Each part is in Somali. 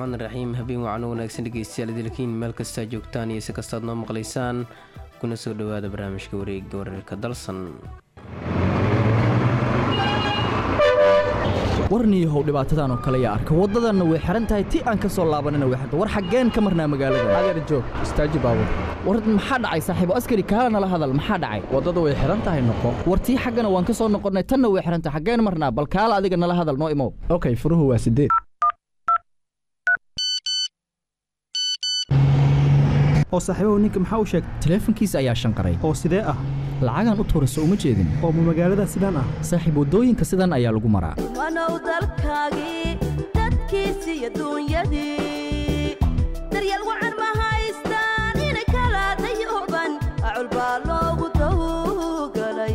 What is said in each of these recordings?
raxmaan raxiim habeen wacan wanaagsan dhegeystayaal idilkiin meel kastaa joogtaan iyo si kastaad noo maqlaysaan kuna soo dhowaada barnaamijka wareega wararka dalsan warniyahow dhibaatadan oo kale yaa arka waddadanna way xihan tahay ti aan ka soo laabanana way xirta war xaggeen ka marnaa magaalada adeer joog istaaji baabur war maxaa dhacay saaxiibo askari kaala nala hadal maxaa dhacay waddada way xihan tahay noqo war tii xaggana waan ka soo noqonnay tanna way xihan tahay xaggeen marnaa bal kaala adiga nala hadal noo imow okay furuhu waa sideed oo saaxiibahu ninka maxaa u sheegay taleefankiisa ayaa shanqaray oo sidee ah lacagaan u tuurayso uma jeedin oo ma magaalada sidaan ah saaxiib waddooyinka sidan ayaa lagu maraa wanow dalkaagii dadkiisi iyo duunyadii daryeel wacan ma haystaan inay kala dayooban acul baa loogu dawgalay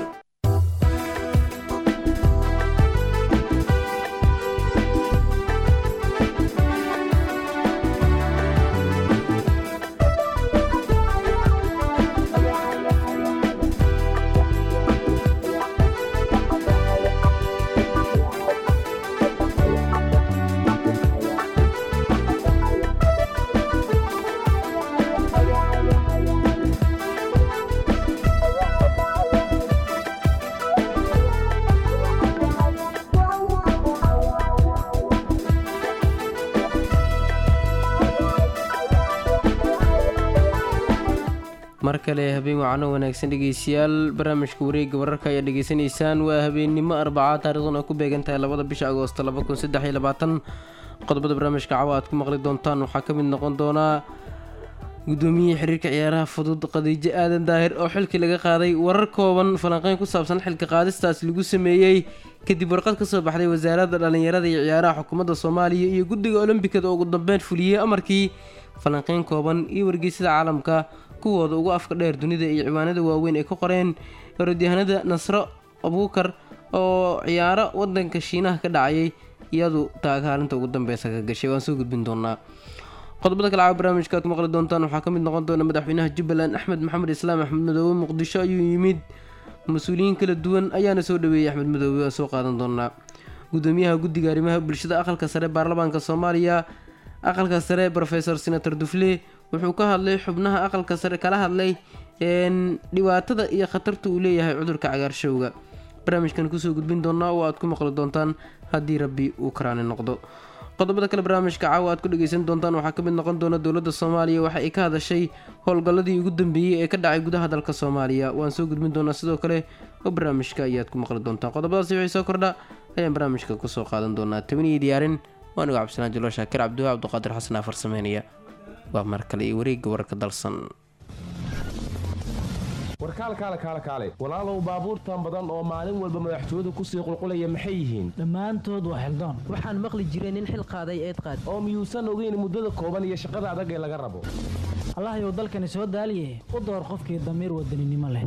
mar kale habeen wacano wanaagsan dhegeystayaal barnaamijka wareega wararka ayaa dhegeysanaysaan waa habeennimo arbaca taarikhdan oo ku beegan tahay labada bisha agoosto qodobada barnaamijka cawa aad ku maqli doontaan waxaa ka mid noqon doonaa gudoomiyihii xiriirka ciyaaraha fudud khadiijo aadan daahir oo xilkii laga qaaday warar kooban falanqeyn ku saabsan xilka qaadistaas lagu sameeyey kadib warqad ka soo baxday wasaaradda dhallinyarada iyo ciyaaraha xukuumadda soomaaliya iyo guddiga olombikada oo ugu dambeyn fuliyey amarkii falanqeyn kooban iyo wargeysada caalamka kuwooda ugu afka dheer dunida iyo ciwaanada waaweyn ay ka qoreen orodyahanada nasro abuukar oo ciyaaro wadanka shiinaha ka dhacayay iyadu taagaalinta ugu dambeysa ka gashay waan soo gudbin doonaa qodobada kale caawa barnaamijka aad ku maqli doontaan waxaa ka mid noqon doona madaxweynaha jubbaland axmed maxamed islaam axmed madoobe muqdisho ayuu yimid mas-uuliyiin kala duwan ayaana soo dhaweeyey axmed madoobe waan soo qaadan doonaa gudoomiyaha guddiga arrimaha bulshada aqalka sare baarlamaanka soomaaliya aqalka sare rofesor senator dufle wuxuu ka hadlay xubnaha aqalka sare kala hadlay dhibaatada iyo khatarta uu leeyahay cudurka cagaarshowga barnaamijkan kusoo gudbin doonaa oo aad ku maqli doontaan haddii rabbi uu karaani noqdo qodobada kale barnaamijka caawa aad ku dhageysan doontaan waxaa ka mid noqon doona dowladda soomaaliya waxa ay ka hadashay howlgalladii ugu dambeeyey ee ka dhacay gudaha dalka soomaaliya waan soo gudbin doonaa sidoo kale oo barnaamijka ayaad ku maqli doontaan qodobadaasi wixii soo kordha ayaan barnaamijka kusoo qaadan doonaa tabaniyo diyaarin waanigu cabdisanaan jalo shaakir cabdiwa cabdiqaadir xasan afar sameynaya waa mar kale iyo wareegga wararka dalsan warkaal kaale kaale kaale walaalow baabuurtan badan oo maalin walba madaxtooyadu kusii qulqulaya maxay yihiin dhammaantood waa xildoon waxaan maqli jiray nin xil qaaday eed qaad oo miyuusan ogeyn muddada kooban iyo shaqada adag ee laga rabo allahyow dalkani soo daaliye u door qofkii damiir wadaninimo leh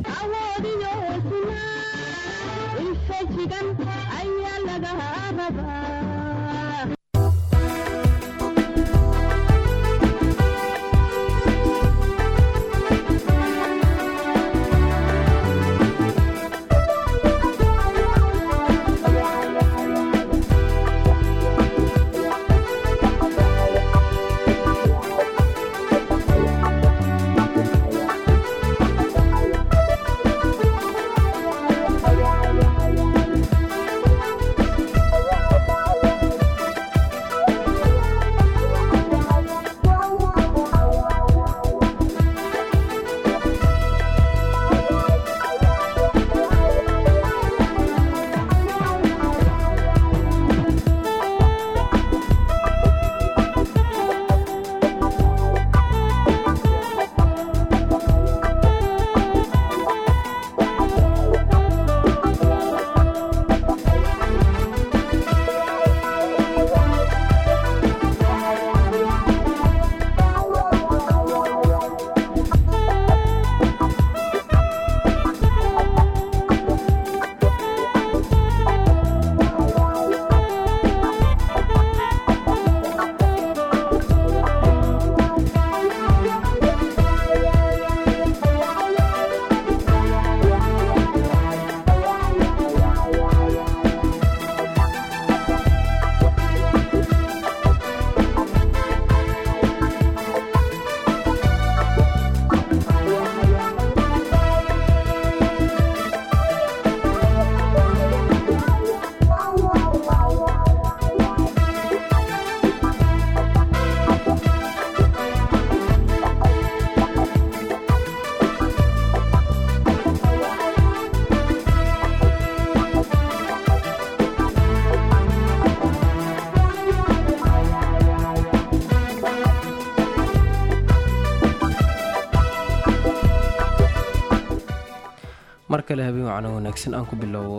mar kale habeen wacno wanaagsan aan ku bilowbo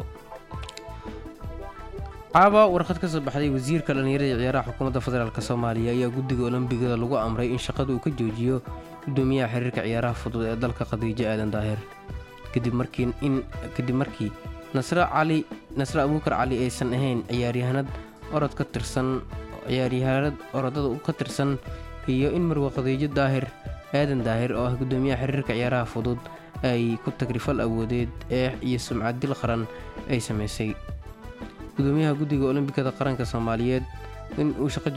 caaba warqad ka soo baxday wasiirka dhallinyarada iyo ciyaaraha xukuumadda federaalk soomaaliya ayaa guddiga olombigada lagu amray in shaqada uu ka joojiyo gudoomiyaha xiriirka ciyaaraha fudud ee dalka khadiijo aadan daahir kadib markii in kadib markii nasre cali nasre abuukar cali aysan ahayn ciyaaryahanad orod ka tirsan ciyaaryahanad orodada ka tirsan iyo in marwa khadiijo daahir aadan daahir oo ah gudoomiyaha xiriirka ciyaaraha fudud ay ku tagrifal awoodeed eex iyo sumcad dil qaran ay samaysay gudoomiyaha guddiga olombikada qaranka soomaaliyeed in uu shaqo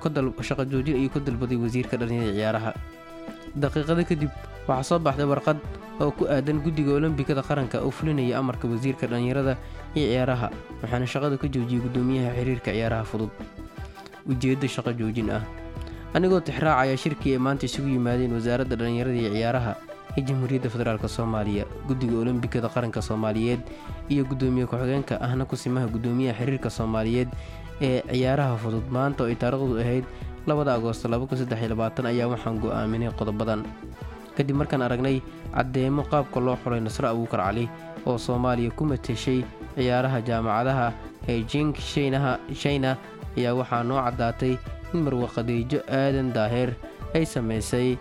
joojin ayuu ka dalbaday wasiirka dhallinyarada ciyaaraha daqiiqada kadib waxaa soo baxday warqad oo ku aadan guddiga olombikada qaranka oo fulinaya amarka wasiirka dhallinyarada iyo ciyaaraha waxaana shaqada ka joojiyey gudoomiyaha xiriirka ciyaaraha fudud ujeeddo shaqo joojin ah anigoo tixraacaya shirkii ay maanta isugu yimaadeen wasaaradda dhallinyarada iyo ciyaaraha ee jamhuuriyadda federaalk soomaaliya guddiga olombikada qaranka soomaaliyeed iyo gudoomiye ku-xigeenka ahna kusimaha gudoomiyaha xiriirka soomaaliyeed ee ciyaaraha fudud maanta oo ay taariikhdu ahayd labada agoosto ayaa waxaan go'aaminay qodobadan kadib markaan aragnay caddeemo qaabka loo xulay nasre abuukar cali oo soomaaliya ku mateshay ciyaaraha jaamacadaha ee jink shayna ayaa waxaa noo caddaatay in marwa khadiijo aadan daahir ay samaysay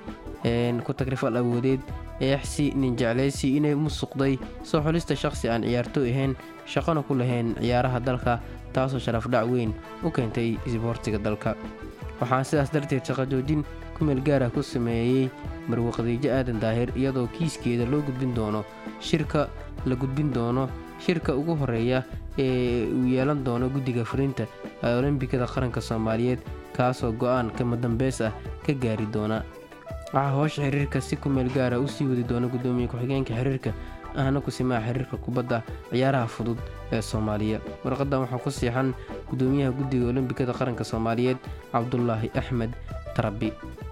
ku tagrifal awoodeed eexsi ninjeclaysi inay musuqday soo xulista shaqsi aan ciyaartooy ahayn shaqona ku lahayn ciyaaraha dalka taasoo sharafdhac weyn u keentay isboortiga dalka waxaan sidaas darteed shaqo joojin kumeel gaarah ku sameeyey marwa khadiijo aadan daahir iyadoo kiiskeeda loo gudbin doono shirka la gudbin doono shirka ugu horeeya ee uu yeelan doono guddiga fulinta ee olombikada qaranka soomaaliyeed kaasoo go'aan kama dambeys ah ka gaari doona waxaa hoosha xiriirka si kumeel gaara u sii wadi doona gudoomiye ku-xigeenka xiriirka ahna kusimaha xiriirka kubadda ciyaaraha fudud ee soomaaliya warqadan waxaa ku siixan gudoomiyaha guddiga olombikada qaranka soomaaliyeed cabdulaahi axmed tarabi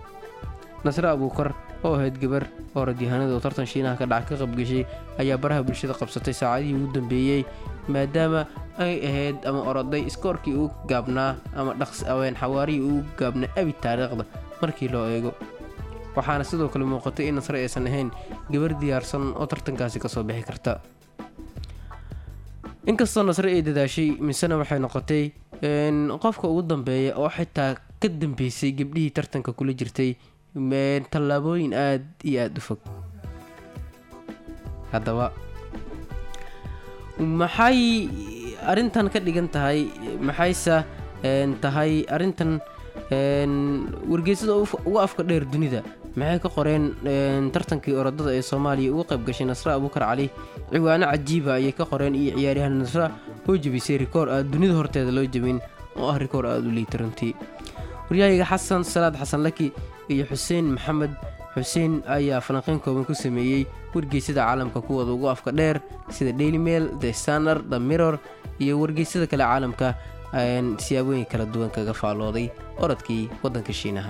nasre abuukar oo ahayd gabar orodyahanada oo tartan shiinaha ka dhaca ka qabgashay ayaa baraha bulshada qabsatay saacadihii ugu dambeeyey maadaama ay ahayd ama oroday iskoorkii ugu gaabnaa ama dhaqsaween xawaarihii ugu gaabnaa abi taariikhda markii loo eego waxaana sidoo kale muuqatay in nasre aysan ahayn gabar diyaarsan oo tartankaasi kasoo bixi karta inkastoo nasre ay dadaashay misena waxay noqotay qofka ugu dambeeya oo xitaa ka dambeysay gabdhihii tartanka kula jirtay tallaabooyin aada iyo aada u fog haddaba maxay arrintan ka dhigan tahay maxayse tahay arrintan wargeysada ugu afka dheer dunida maxay ka qoreen tartankii orodada ee soomaaliya uga qayb gashay nasre abuukar cali ciwaano cajiiba ayay ka qoreen iyo ciyaaryahan nasre oo jebisay rikoor aad dunida horteeda loo jebin oo ah rikoor aada u liita runtii waryahayga xasan salaad xasan laki iyo xuseen maxamed xuseen ayaa falanqeyn kooban ku sameeyey wargeysada caalamka kuwooda ugu afka dheer sida daily mail the standard the mirror iyo wargeysada kale caalamka siyaabooyin kala duwan kaga faallooday orodkii waddanka shiinaha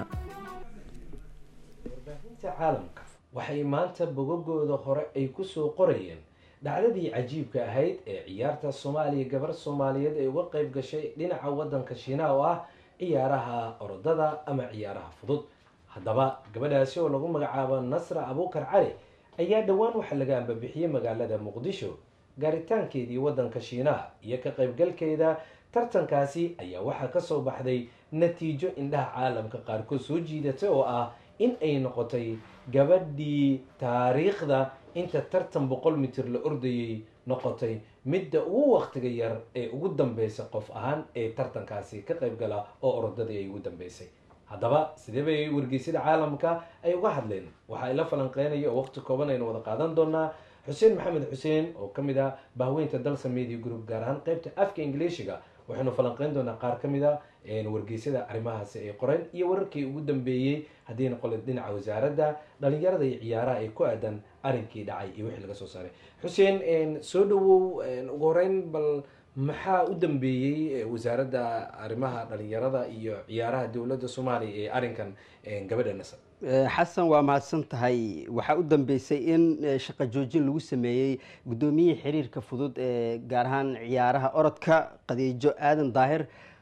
warbaahinta caalamka waxay maanta bogagooda hore ay kusoo qorayeen dhacdadii cajiibka ahayd ee ciyaarta soomaaliya gabar soomaaliyeed ay uga qayb gashay dhinaca waddanka shiinaha oo ah ciyaaraha orodada ama ciyaaraha fudud haddaba gabadhaasi oo lagu magacaabo nasra abuukar cali ayaa dhowaan waxaa laga ambabixiyey magaalada muqdisho gaaritaankeedii waddanka shiinaha iyo ka qaybgalkeeda tartankaasi ayaa waxaa kasoo baxday natiijo indhaha caalamka qaarkood soo jiidatay oo ah in ay noqotay gabadhii taariikhda inta tartan boqol mitir la ordayay noqotay midda ugu waqtiga yar ee ugu dambeysa qof ahaan ee tartankaasi ka qaybgala oo orodadii ay ugu dambeysay haddaba sidee bay wargeysyada caalamka ay uga hadleen waxaa ila falanqeynaya oo waqti kooban aynu wada qaadan doonaa xuseen maxamed xuseen oo ka mid ah bahweynta dalsa media group gaar ahaan qeybta afka ingiliishiga waxaynu falanqeyn doonaa qaar ka mid a wargeysyada arrimahaasi ay qoreen iyo wararkii ugu dambeeyey haddii noqole dhinaca wasaaradda dhalinyarada iyo ciyaaraha ay ku aadan arrinkii dhacay iyo wixii laga soo saaray xuseen soo dhawow ugu horeyn bal maxaa u dambeeyey wasaaradda arrimaha dhalinyarada iyo ciyaaraha dowladda soomaaliya ee arrinkan gabadha nasar xasan waa mahadsan tahay waxaa u dambeysay in shaqo joojin lagu sameeyey guddoomiyihii xiriirka fudud ee gaar ahaan ciyaaraha orodka qadiijo aadan daahir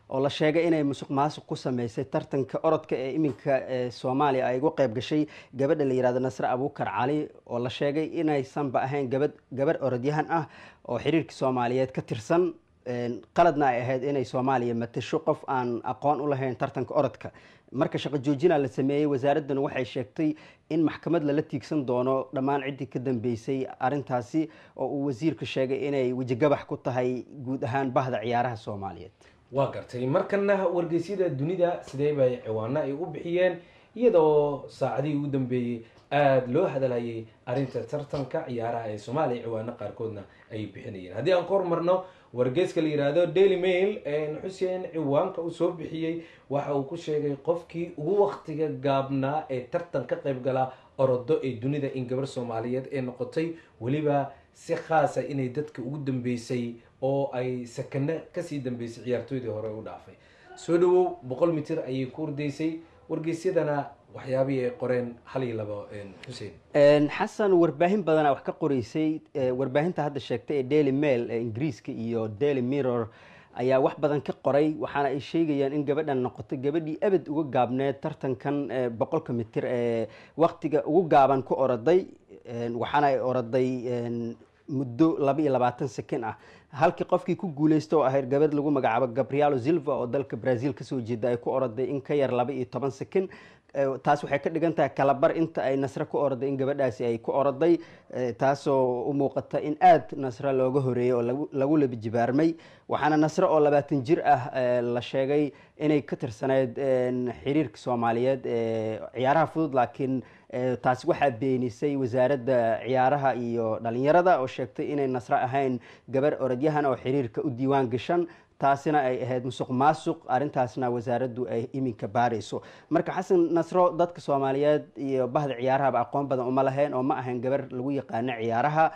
oo la sheegay inay musuq maasuq ku sameysay tartanka orodka ee iminka ee soomaaliya ay uga qayb gashay gabadha la yihahdo nasre abuukar cali oo la sheegay inaysanba ahayn gabad gabadh orodyahan ah oo xiriirka soomaaliyeed ka tirsan qaladna ay ahayd inay soomaaliya matasho qof aan aqoon u lahayn tartanka orodka marka shaqo joojina la sameeyey wasaaraddan waxay sheegtay in maxkamad lala tiigsan doono dhammaan ciddii ka dambeysay arintaasi oo uu wasiirka sheegay inay wejigabax ku tahay guud ahaan bahda ciyaaraha soomaaliyeed waa gartay markana wargeysyada dunida sidee bay ciwaano ay u bixiyeen iyadoo saacadihii ugu dambeeyey aada loo hadalhayay arrinta tartanka ciyaaraha ee soomaaliya ciwaano qaarkoodna ay bixinayeen haddii aan ka hormarno wargeyska la yihahdo daily mail xuseen ciwaanka uu soo bixiyey waxa uu ku sheegay qofkii ugu waktiga gaabnaa ee tartan ka qayb gala orodo ee dunida in gabar soomaaliyeed ee noqotay weliba si khaasa inay dadka ugu dambeysay oo ay sakano kasii dambeysay ciyaartooydii hore u dhaafay soo dhawow boqol mitir ayay ku ordaysay wargeysyadana waxyaabihii ay qoreen hal iyo labo xuseen xasan warbaahin badana wax ka qoreysay warbaahinta hadda sheegtay ee daily mail ee ingiriiska iyo daily mirror ayaa wax badan ka qoray waxaana ay sheegayaan in gabadhan noqotay gabadhii abad uga gaabneed tartankan boqolka mitir ee waktiga ugu gaaban ku oroday waxaana ay oroday muddo laba iyo labaatan sekin ah halkii qofkii ku guuleysta oo ahayd gabadh lagu magacaabo gabrielo silva oo dalka brazil kasoo jeeda ay ku oroday in ka yar laba iyo toban sekin taas waxay ka dhigan tahay kalabar inta ay nasre ku oroday in gabadhaasi ay ku oroday taasoo u muuqata in aada nasre looga horeeyey oo lagu labi jibaarmay waxaana nasre oo labaatan jir ah la sheegay inay ka tirsaneyd xiriirka soomaaliyeed ciyaaraha fudud laakiin taasi waxaa beenisay wasaaradda ciyaaraha iyo dhalinyarada oo sheegtay inay nasre ahayn gabar orodyahan oo xiriirka u diiwaan gashan taasina ay ahayd musuq maasuq arrintaasna wasaaraddu ay iminka baarayso marka xasan nasro dadka soomaaliyeed iyo bahda ciyaarahaba aqoon badan uma lahayn oo ma ahayn gabar lagu yaqaano ciyaaraha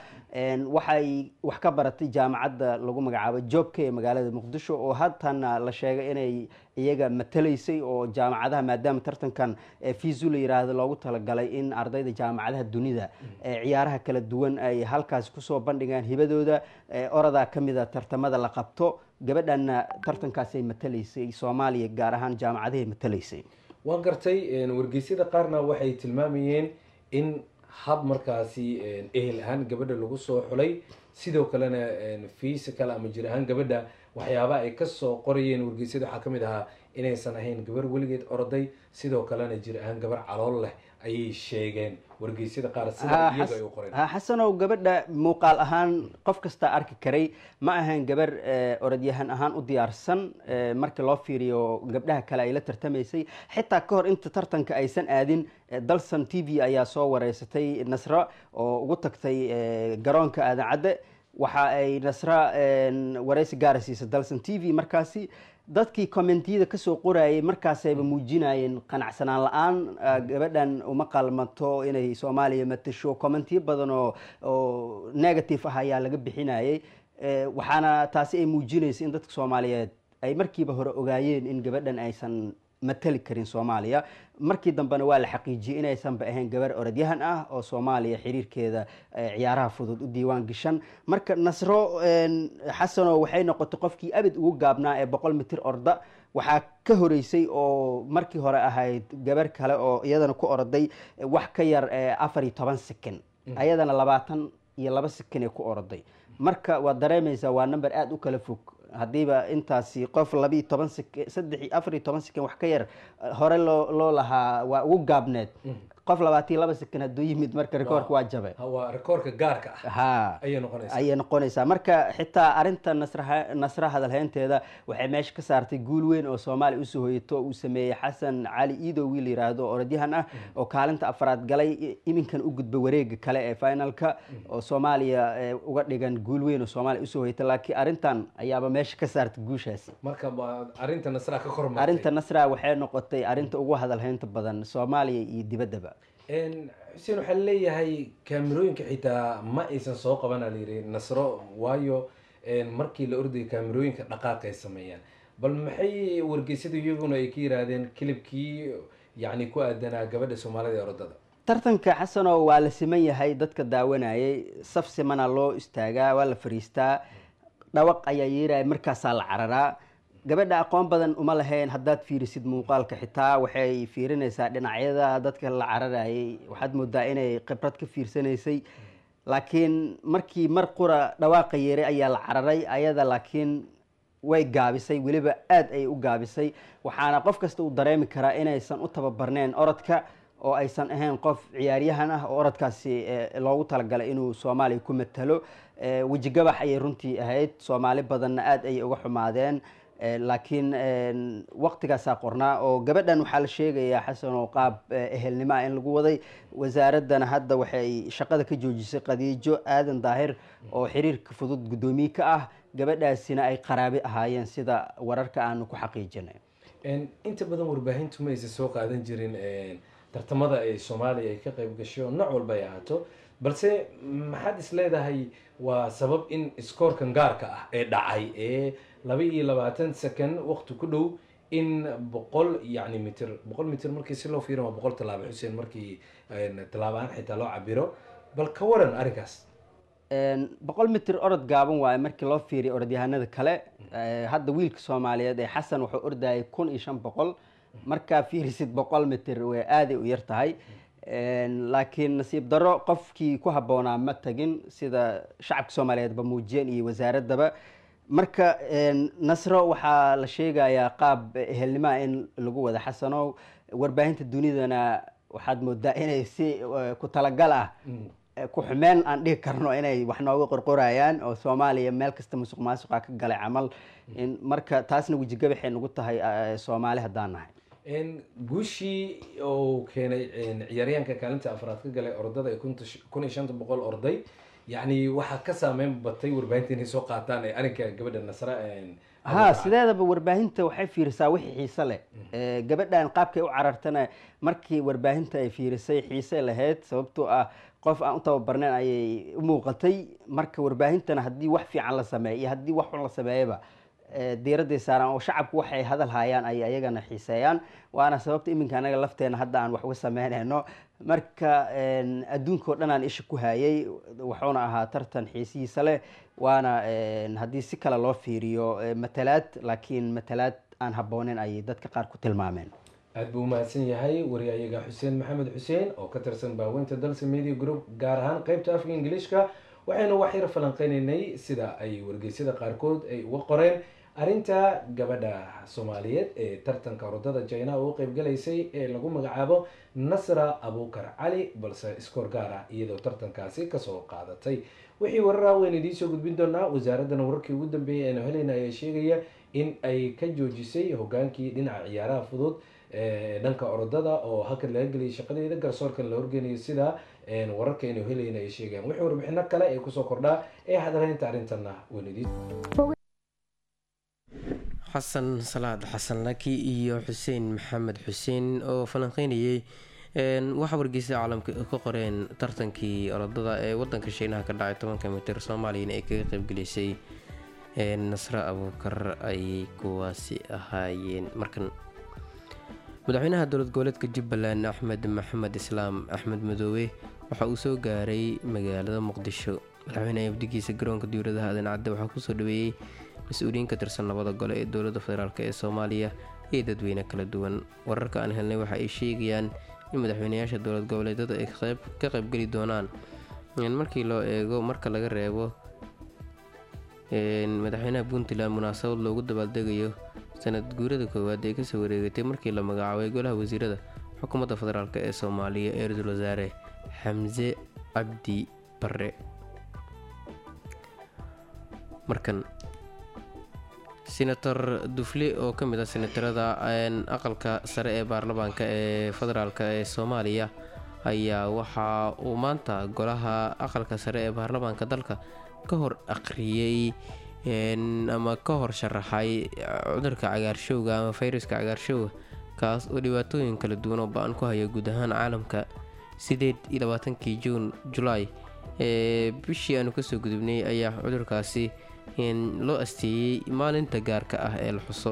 waxay wax ka baratay jaamacadda lagu magacaabo joobka ee magaalada muqdisho oo haddana la sheegay inay iyaga matalaysay oo jaamacadaha maadaama tartankan fiisu la yiraahdo loogu talagalay in ardayda jaamacadaha dunida ciyaaraha kala duwan ay halkaas kusoo bandhigaan hibadooda oradaa ka mida tartamada la qabto gabadhanna tartankaasay matalaysay soomaaliya gaar ahaan jaamacadahay matalaysay waa gartay wargeysyada qaarna waxay tilmaamayeen in hab markaasi ehel ahaan gabadha lagu soo xulay sidoo kalena physical ama jir ahaan gabadha waxyaaba ay kasoo qorayeen wargeysyada waxaa kamid ahaa inaysan ahayn gabar weligeed oroday sidoo kalena jir ahaan gabar calool leh ayay sheegeen wargeysyada qaar sida iyaga ay u qoreen xasanow gabadha muuqaal ahaan qof kastaa arki karay ma ahayn gabar orodyahan ahaan u diyaarsan markii loo fiiriyo gabdhaha kale ay la tartamaysay xitaa ka hor inta tartanka aysan aadin dalsan t v ayaa soo wareysatay nasra oo ugu tagtay garoonka aadan cadde waxa ay nasra wareysi gaara siisay dalsan t v markaasi dadkii commentiyada kasoo qorayay markaasayba muujinayeen qanacsanaan la-aan gabadhan uma qalmato inay soomaaliya matasho commentiyo badan oo oo negative ah ayaa laga bixinayay waxaana taasi ay muujinaysa in dadka soomaaliyeed ay markiiba hore ogaayeen in gabadhan aysan matali karin soomaaliya markii dambena waa la xaqiijiyey inaysanba ahayn gabar orodyahan ah oo soomaaliya xiriirkeeda ciyaaraha fudud u diiwaan gashan marka nasro xasano waxay noqotay qofkii abid ugu gaabnaa ee boqol mitir orda waxaa ka horeysay oo markii hore ahayd gabar kale oo iyadana ku oroday wax ka yar afar iyo toban sekin ayadana labaatan iyo laba sekin ee ku oroday marka waad dareemaysaa waa number aada u kala fog haddiiba intaasi qof labiiyo toban sek saddex afar iyo toban sekin wax ka yar hore loo loo lahaa waa ugu gaabneed qof labaatan iyo laba sekin hadduu yimid marka rekoorka waa jabe waa rekoorka gaarka ah ha ayay noqonaysaa ayay noqonaysaa marka xitaa arinta nasra nasra hadalhaynteeda waxay meesha ka saartay guul weyn oo soomaaliya usoo hoyato uu sameeyey xasan cali iidow wiil yiraahdo orodyahan ah oo kaalinta afraad galay iminkan u gudba wareega kale ee finalka oo soomaaliya uga dhigan guul weyn oo soomaaliya usoo hoyata laakiin arintan ayaaba meesha ka saartay guushaasi marka arinta nasra ka kormartay arinta nasra waxay noqotay arinta ugu hadalhaynta badan soomaaliya iyo dibaddaba xuseen waxaa leeyahay kaamirooyinka xitaa ma aysan soo qabana layiri nasro waayo markii la ordayay kaamirooyinka dhaqaaq ay sameeyaan bal maxay wargeysyadu iyaguna ay ka yiraahdeen kilibkii yacni ku aadanaa gabadha soomaalida ee orodada tartanka xasano waa la siman yahay dadka daawanayay saf simana loo istaagaa waa la fariistaa dhawaq ayaa yeeraya markaasaa la cararaa gabadha aqoon badan uma lahayn haddaad fiirisid muuqaalka xitaa waxay fiirinaysaa dhinacyada dadka la cararayay waxaad moodaa inay khibrad ka fiirsanaysay laakiin markii mar qura dhawaaqa yeeray ayaa la cararay ayada laakiin way gaabisay weliba aada ayay u gaabisay waxaana qof kasta uu dareemi karaa inaysan u tababarneen orodka oo aysan ahayn qof ciyaaryahan ah oo orodkaasi eh, loogu talagalay inuu soomaaliya ku matalo Eh, weji gabax ayay runtii ahayd soomaali badanna aada ayay uga xumaadeen Eh, laakiin een, waqtigaasaa qornaa oo gabadhan waxaa la sheegayaa xasan oo qaab eh, ehelnimo ah in lagu waday wasaaraddana hadda waxay shaqada ka joojisay khadiijo aadan daahir oo xiriirka fudud guddoomiye ka ah gabadhaasina ay qaraabe ahaayeen sida wararka aanu ku xaqiijinay Een, inta badan warbaahintu ma aysan soo qaadan jirin een, tartamada ay soomaaliya ay ka qayb gasho nooc walba ay ahaato balse maxaad is leedahay waa sabab in iskoorkan gaarka ah ee dhacay ee laba iyo labaatan second waqti ku dhow in boqol yacni mitir boqol mitir markii si loo fiirin waa boqol tallaabo xuseen markii een, tallaabo ahaan xitaa loo cabiro bal ka waran arrinkaas Een, boqol mitir orod gaaban waaye markii loo fiiriyo orodyahanada kale Eh, hadda wiilka soomaaliyeed ee xasan wuxuu ordayay kun iyo shan boqol markaa fiirisid boqol mitir way aaday u yar tahay Een, laakiin nasiib daro qofkii ku habboonaa ma tagin sida shacabka soomaaliyeedba muujiyeen iyo wasaaraddaba marka een, nasro waxaa la sheegayaa qaab ehelnimaa in lagu wada xasanow warbaahinta dunidana waxaad moodaa inay si eh, ku talagal ah ku xumeen aan dhihi karno inay wax nooga qorqorayaan oo soomaaliya meel kasta musuq maasuqa ka galay camal in marka taasna wejigabaxay nagu tahay eh, soomaali haddaan nahay Een, guushii oo keenay een, ciyaaryahanka kaalinta afraad ka galay ordada ee kunta sh- kun iyo shanta boqol orday yacni waxaa ka saameyn batay warbaahinta inay soo qaataan ee arrinka gabadha nasra een, ha sideedaba warbaahinta waxay fiirisaa wixii xiise leh Eh, gabadhan qaabkay u carartana markii warbaahinta ay fiirisay xiise lahayd sababtoo ah qof aan u tababarnayn ayay u muuqatay marka warbaahintana haddii wax fiican la sameeyo iyo haddii wax xun la sameeyaba eh, diiradday saaraan oo shacabku waxay hadal hayaan ay ayagana xiiseeyaan waana sababta iminka anaga lafteena hadda aan wax uga sameynayno marka een, adduunka oo dhan aan isha ku hayay wuxuuna ahaa tartan xiisihiisa leh waana een, haddii si kale loo fiiriyo eh, matalaad laakiin matalaad aan habbooneyn ayay dadka qaar ku tilmaameen aad buu umahadsan yahay wariyayaga xuseen maxamed xuseen oo ka tirsan baaweynta dalsa media group gaar ahaan qeybta afka ingiliishka waxaynu wax yar falanqeynaynay sida ay wargeysyada qaarkood ay uga qoreen arrinta gabadha soomaaliyeed ee tartanka orodada china uga qeybgalaysay ee lagu magacaabo nasra abukar cali balse iskoor gaar ah iyadoo tartankaasi kasoo qaadatay wixii wararaa waynu idiin soo gudbin doonaa wasaaraddana wararkii ugu dambeeyay aynu helayna ayaa sheegaya in ay ka joojisay hogaankii dhinaca ciyaaraha fudud ee dhanka orodada oo halkan laga geliyay shaqadeeda garsoorkan la horgeynayo sida een, wararka aynu helayna ay sheegayaan wixii warbixino kale ee kusoo kordhaa ee hadaleynta arrintana waynu idiin xasan salaad xasan laki iyo xuseen maxamed xuseen oo falanqeynayay een, waxaa wargeysa caalamka ka qoreen tartankii orodada ee wadanka shiinaha ka dhacay tobanka mitir soomaaliyana ay kaga qeybgeleysay een, nasre abuukar ayay kuwaasi ahaayeen markan madaxweynaha dowlad goboleedka jubbaland axmed maxamed islaam axmed madoobe waxa uu soo gaaray magaalada muqdisho madaxweynaha abdigiisa garoonka diwladaha aadan cadde waxaa kusoo dhaweeyey mas-uuliyiin ka tirsan labada gole ee dowladda federaalk ee soomaaliya iyo dadweyne kala duwan wararka aan helnay waxa ay sheegayaan in madaxweynayaasha dowlad goboleedyada ay qeyb ka qaybgeli doonaan in markii loo eego marka laga reebo een, madaxweynaha puntland munaasabad loogu dabaaldegayo sanad guurada koowaad ee kasoo wareegatay markii la magacaabay golaha wasiirada xukuumadda federaalk ee soomaaliya ee ra-iisul wasaare xamse cabdi bare markan senator dufle oo ka mid ah senatarada een, aqalka sare ee baarlamaanka ee federaalk ee soomaaliya ayaa waxa uu maanta golaha aqalka sare ee baarlamaanka dalka ka hor akhriyey een, ama ka hor sharaxay cudurka cagaarshowga ama fayraska cagaarshowga kaas oo dhibaatooyin kala duwan oo ba-an ku haya guud ahaan caalamka sideed iyo labaatankii juun julaay ee bishii aanu kasoo gudubnay ayaa cudurkaasi in loo asteeyey maalinta gaarka ah ee la xuso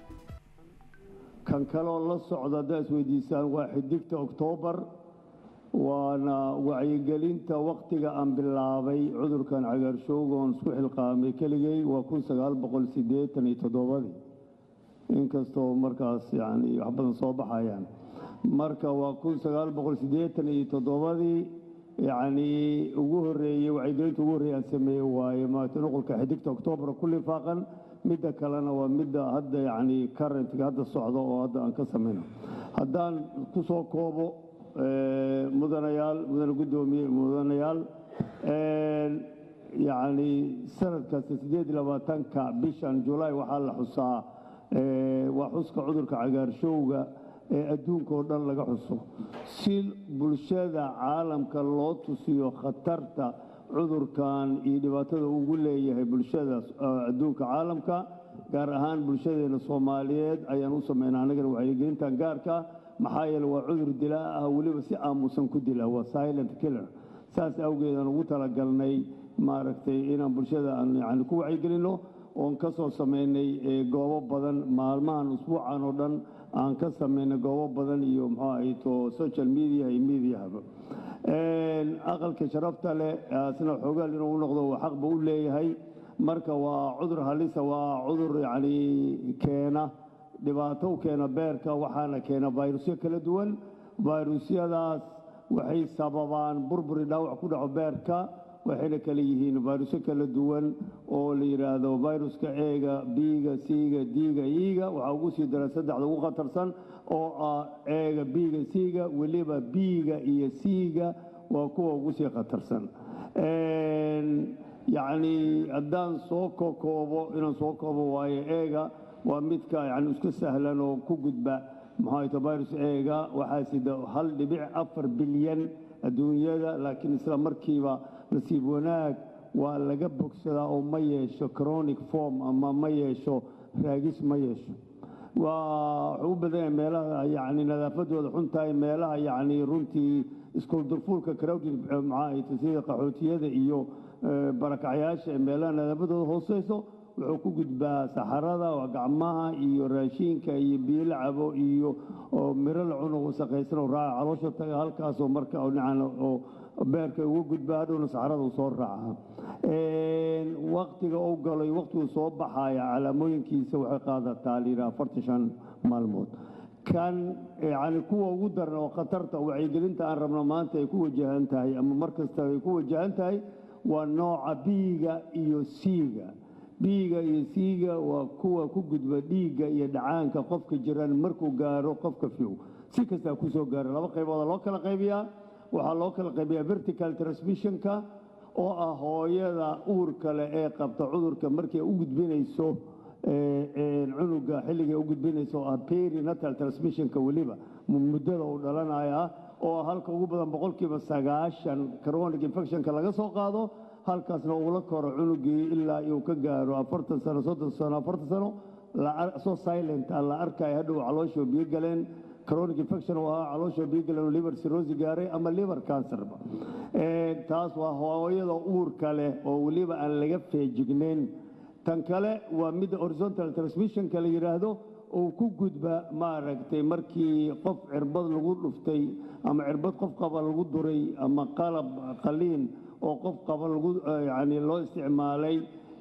kan kaloo la socda haddaa isweydiisaan waa xidigta oktoobar waana wacyigelinta wakhtiga aan bilaabay cudurkan cagaarshowga oon isku xilqaamay keligay waa kun sagaal boqol siddeetan iyo toddobadii inkastoo markaas yani wax badan soo baxayaan marka waa kun sagaal boqol siddeetan iyo toddobadii yacnii ugu horreeyey wacyigelinta ugu horreeyey aan sameeyey waaye maarata nuqulka xidigta oktoobar ku lifaaqan midda kalena waa midda hadda yacni currentga hadda socda oo hadda aan ka samayno haddaan ku soo koobo mudanayaal mudane guddoomiye mudanayaal yacni sanad kasta siddeed iyo labaatanka bishan julaay waxaa la xusaa waa xuska cudurka cagaarshowga ee adduunka oo dhan laga xuso si bulshada caalamka loo tusiyo khatarta cudurkan iyo dhibaatada ugu leeyahay bulshada adduunka caalamka gaar ahaan bulshadeena soomaaliyeed ayaan u sameynaa annagana wacyigelintan gaarka maxaa yeele waa cudur dilaa ah weliba si aamusan ku dila waa silent killer saas awgeedaan ugu talagalnay maaragtay inaan bulshada aan yani ku wacyigelinno oon ka soo samaynay goobo badan maalmahan usbuucan oo dhan aan ka samaynay goobo badan iyo muxuu ahayto social media iyo mediahaba aqalka sharafta leh asna xoogaal inuu u noqdo waa xaqba u leeyahay marka waa cudur halisa waa cudur yacni keena dhibaato u keena beerka waxaana keena vayrusyo kala duwan vayrusyadaas waxay sababaan burburi dhaawac ku dhaco beerka waxayna kala yihiin vayrusyo kala duwan oo la yidhaahdo vayruska eega biiga siiga diiga iiga waxaa ugu sii dara saddexda ugu khatarsan oo ah eega biiga siiga weliba biiga iyo siiga waa kuwa ugu sii khatarsan yacni haddaan soo kokoobo inaan soo koobo waayo eega waa midka yani iska sahlan oo ku gudba maxaa virus eega waxaa sida hal dhibic afar bilyan adduunyada laakiin isla markiiba nasiib wanaag waa laga bogsadaa oo ma yeesho chronic form ama ma yeesho raagis ma yeesho waa wuxuu u badan yahay meelaha yacni nadaafadooda xun tahay meelaha yacni runtii iskuldurfuulka crowded maxaa sida qaxootiyada iyo barakacyaasha ee meelaha nadaafadooda hooseyso wuxuu ku gudbaa saxarada gacmaha iyo raashiinka iyo biyo la cabo iyo miro la cuno wasaqaysan oo raaca caloosha taga halkaasoo marka oo beerka uga gudbaa hadhowna saxarada uu soo raaca waktiga uu galo iyo waktigu soo baxaya calaamooyinkiisa waxay qaadataa layidhaha afartan shan maalmood kan yani kuwa ugu daran oo khatarta wacyigelinta aan rabno maanta ay ku wajahan tahay ama mar kasta ay ku wajahan tahay waa nooca biiga iyo siiga biiga iyo siiga waa kuwa ku gudba dhiigga iyo dhacaanka qofka jiran markuu gaaro qofka fiw si kastaa ku soo gaaro laba qaybooda loo kala qaybiyaa waxaa loo kala qaybiyaa vertical transmissionka oo ah hooyada uurka leh ee qabta cudurka markay u gudbinayso cunuga xilligay u gudbinayso oo ah perinatal transmissionka weliba muddada uu dhalanaya ah oo halka ugu badan boqolkiiba sagaashan chronic infectionka laga soo qaado halkaasna uula koro cunugii ilaa uu ka gaaro afartan sano soddon sano afartan sano soo silent ah la arkayo hadhow calooshoo biyo galeen chronic infection oo ahaa calooshoo biyo galeen oo liver cirrhosis gaaray ama liver cancerba taas waa hooyada uurka leh oo weliba aan laga feejignayn tan kale waa midda horizontal transmissionka la yidhaahdo uu ku gudba maaragtay markii qof cirbad lagu dhuftay ama cirbad qof qaba lagu duray ama qalab qaliin oo qof qaba lagu yani loo isticmaalay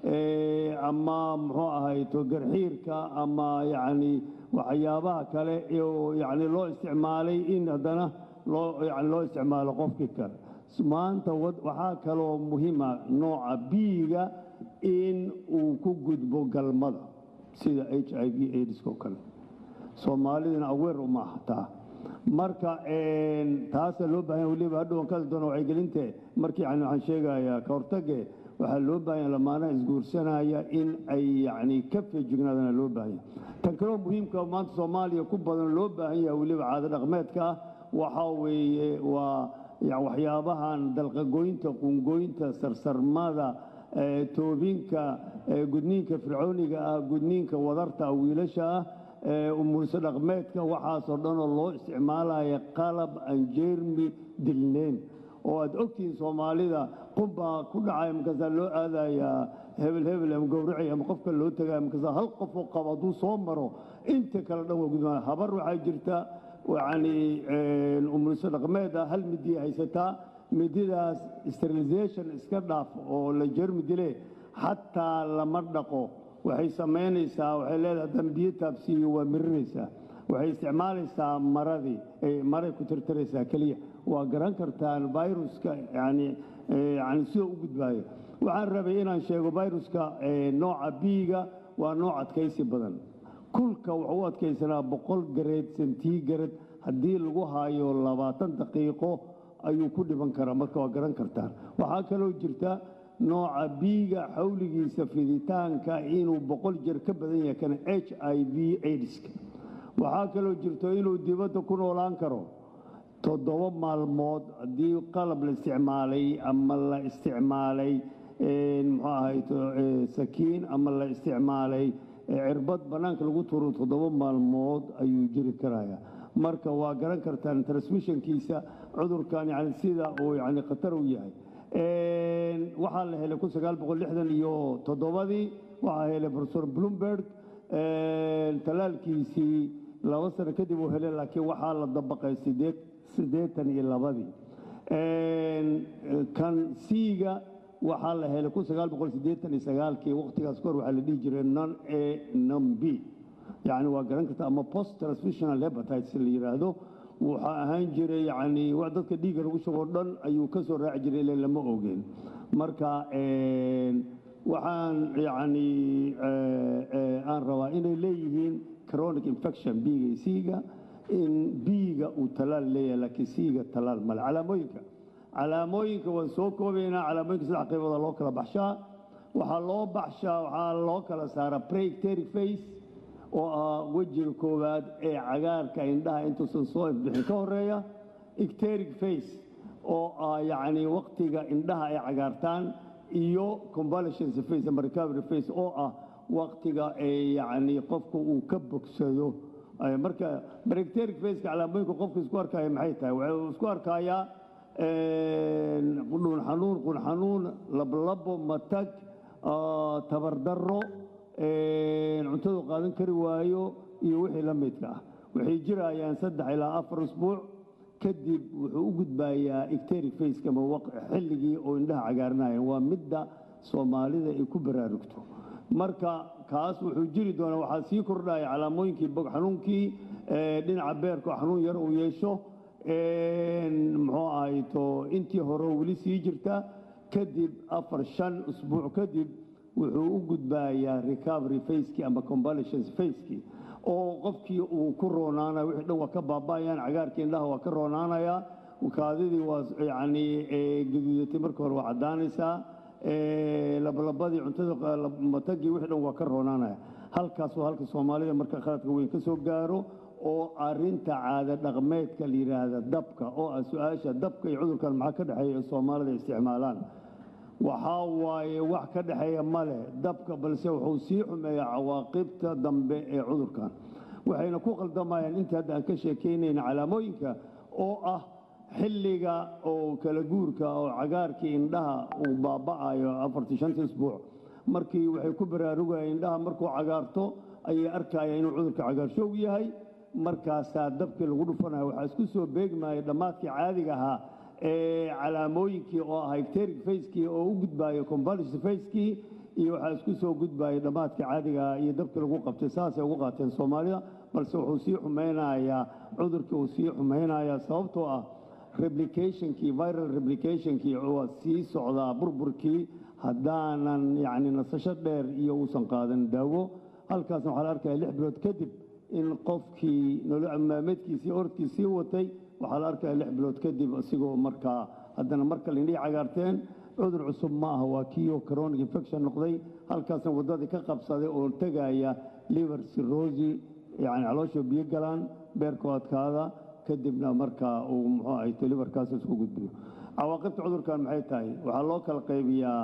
ama muxuu ahayto garxiirka ama yacni waxyaabaha kale oo yacni loo isticmaalay in haddana loo yani loo isticmaalo qofkii kale maanta waxaa kaloo muhiima nooca biiga in uu ku gudbo galmada sida h i v aids oo kale soomaalidana aweer uma ahtaa marka taasa loo baahanya weliba hadhowan ka hadli doona wacyigelinte markii yani waxaan sheegayaa ka hortage waxaa loo baahanya lamaanaha isguursanaya in ay yacni ka feejignaadana loo baahanya tan kaloo muhiimka maanta soomaaliya ku badan loo baahan yahay weliba caado dhaqmeedka ah waxaa weeye waa waxyaabahan dalqagoynta qungooynta sarsarmada toobinka gudniinka fircooniga ah gudniinka wadarta ah wiilasha ah umulso dhaqmeedka waxaasoo dhanoo loo isticmaalaya qalab aan jeermi dilneyn oo aad ogtihiin soomaalida qubbaa ku dhacay markaasaa loo aadayaa hebel hebel ama gowracay ama qofka loo tagaya markaasaa hal qofoo qabo hadduu soo maro inta kale dhan waa gudmaa habar waxaa jirta yacni umuliso dhaqmeed ah hal midiya haysataa mididaas sterilization iska dhaaf oo la jermi dile xataa lama dhaqo waxay samaynaysaa waxay leedahay dambiyo taabsiiyo waa mirinaysaa waxay isticmaalaysaa maradii maray ku tirtiraysaa keliya waa garan kartaan viruska yani yani sidoo u gudbaayo waxaan rabay inaan sheego viruska nooca biiga waa nooc adkaysi badan kulka wuxuu u adkaysanaa boqol gareed sentigarad haddii lagu haayo labaatan daqiiqo ayuu ku dhiban karaa marka waa garan kartaan waxaa kaloo jirta nooca biiga xawligiisa fiditaanka inuu boqol jeer ka badan yahay kana h i v aidska waxaa kaloo jirto inuu dibadda ku noolaan karo toddoba maalmood haddii qalab la isticmaalay ama la isticmaalay muxuu ahayd sakiin ama la isticmaalay cirbad bannaanka lagu tuuro toddoba maalmood ayuu jiri karaya marka waa garan kartaan transmissionkiisa cudurkan yani sida uu yani khatar u yahay waxaa la helay kun sagaal boqol lixdan iyo toddobadii waxaa helay professor bloomberg talaalkiisii laba sano kadib uu helay laakiin waxaa la dabaqay sideed siddeetan iyo labadii kan siiga waxaa la helay kun sagaal boqol siddeetan iyo sagaalkii waqtigaas kahor waxaa la dhihi jiray non a non b yacni waa garan karta ama post transmissional hepatitis la yidhaahdo waxaa ahaan jiray yacni wax dadka dhiigga lagu shugoo dhan ayuu ka soo raaci jiray ilaa lama ogeen marka waxaan yacni aan rabaa inay leeyihiin chronic infection biiga iyo siiga in biiga uu talaal leeyahay laakiin siiga talaal male calaamooyinka calaamooyinka waan soo koobaynaa calaamooyinka saddex qaybooda loo kala baxshaa waxaa loo baxshaa waxaa loo kala saaraa preicteric face oo ah wejiga koowaad ee cagaarka indhaha intuusan soo ifbixin ka horeeya icteric face oo ah yacni waqtiga indhaha ay cagaartaan iyo convalescence face ama recovery face oo ah waqtiga ee yacni qofku uu ka bogsado marka preicteric faceka calaamooyinka qofku isku arkaya maxay tahay wuxuu isku arkayaa dhun xanuun qun xanuun lablabo matag tabardaro cuntadu qaadan kari waayo iyo wixii la midka ah waxay jirayaan saddex ilaa afar usbuuc kadib wuxuu u gudbayaa icteric faceka ama xilligii oo indhaha cagaarinayan waa midda soomaalida ay ku baraarugto marka kaas wuxuu jiri doonaa waxaa sii kordhaya calaamooyinkii bog xanuunkii dhinaca beerka oo xanuun yar uu yeesho muxuu ahayto intii hore weli sii jirta kadib afar shan usbuuc kadib wuxuu u gudbayaa recovery facekii ama convalescence facekii oo qofkii uu ku roonaanaya wixii dhan waa ka baaba'ayaan cagaarkii indhaha waa ka roonaanayaa kaadidii waa yacni gaduudatay marka hore waa caddaanaysaa labalabadii cuntada matagii wixii dhan waa ka roonaanaya halkaas waa halka soomaalida marka khaladka weyn ka soo gaaro oo arinta caada dhaqmeedka la yidhaahda dabka oo ah su-aasha dabka iyo cudurkan maxaa ka dhexeeya ee soomaalida isticmaalaan waxaa waaye wax ka dhexeeya ma leh dabka balse wuxuu sii xumeeyaa cawaaqibta dambe ee cudurkan waxayna ku qaldamayaan intii hadda aan ka sheekaynayna calaamooyinka oo ah xilliga oo kala guurka oo cagaarkii indhaha uu baaba'ayo afartii shantii isbuuc markii waxay ku baraarugayaan indhaha markuu cagaarto ayay arkayaan inuu cudurka cagaarshowg yahay markaasaa dabkii lagu dhufanayo waxaa isku soo beegmaya dhammaadkii caadiga ahaa ee calaamooyinkii oo ah icteric facekii oo u gudbaayo convalescent facekii iyo waxaa isku soo gudbaya dhammaadkii caadiga ah iyo dabkii lagu qabtay saasay ugu qaateen soomaalida balse wuxuu sii xumeynayaa cudurkii uu sii xumeynayaa sababtoo ah replicationkii viral replicationkii waa sii socdaa burburkii haddaanan yacni nasasho dheer iyo uusan qaadan daawo halkaasna waxaa la arkaya lix bilood kadib in qofkii nolomaameedkiisii orodkiisii watay waxaa la arkaya lix bilood kadib isigoo markaa haddana mar kale indhihii cagaarteen cudur cusub ma aha waa kiioo chronic infection noqday halkaasna waddadii ka qabsaday oo tegaya liver cirrhosi yacni caloosha biyo galaan beerku adkaada kadibna markaa uu muxuu ahayto liverkaas isku gudbiyo cawaaqibta cudurkan maxay tahay waxaa loo kala qaybiyaa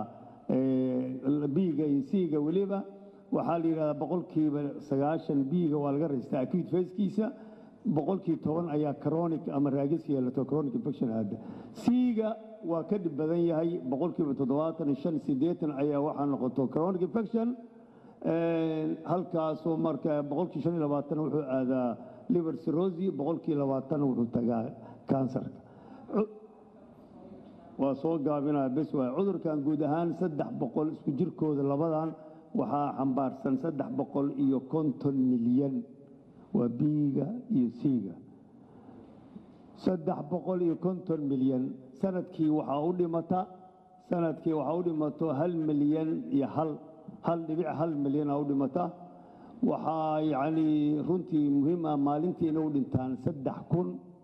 biiga iyo siiga weliba waxaa la yidhahdaa boqolkiiba sagaashan biiga waa laga raystaa acute facekiisa boqolkii toban ayaa chronic ama raagis yeelato chronic infection aada siiga waa ka dhib badan yahay boqolkiiba toddobaatan shan siddeetan ayaa waxaa noqoto chronic infection halkaasoo marka boqolkii shan iyo labaatan wuxuu aadaa liver cirrhosis boqolkii labaatan wuxuu tagaa kansarka Cu- waa soo gaabinaya bes waay cudurkan guud ahaan saddex boqol isku jirkooda labadan waxaa xambaarsan saddex boqol iyo konton milyan waa biiga iyo siiga saddex boqol iyo konton milyan sanadkii waxaa u dhimata sanadkii waxaa u dhimato hal milyan iyo hal hal dhibic hal milyan aa u dhimata waxaa yacni runtii muhiim ah maalintii inay u dhintaan saddex kun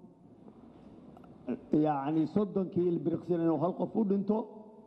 yacni soddonkii ilbiriqsin inuu hal qof u dhinto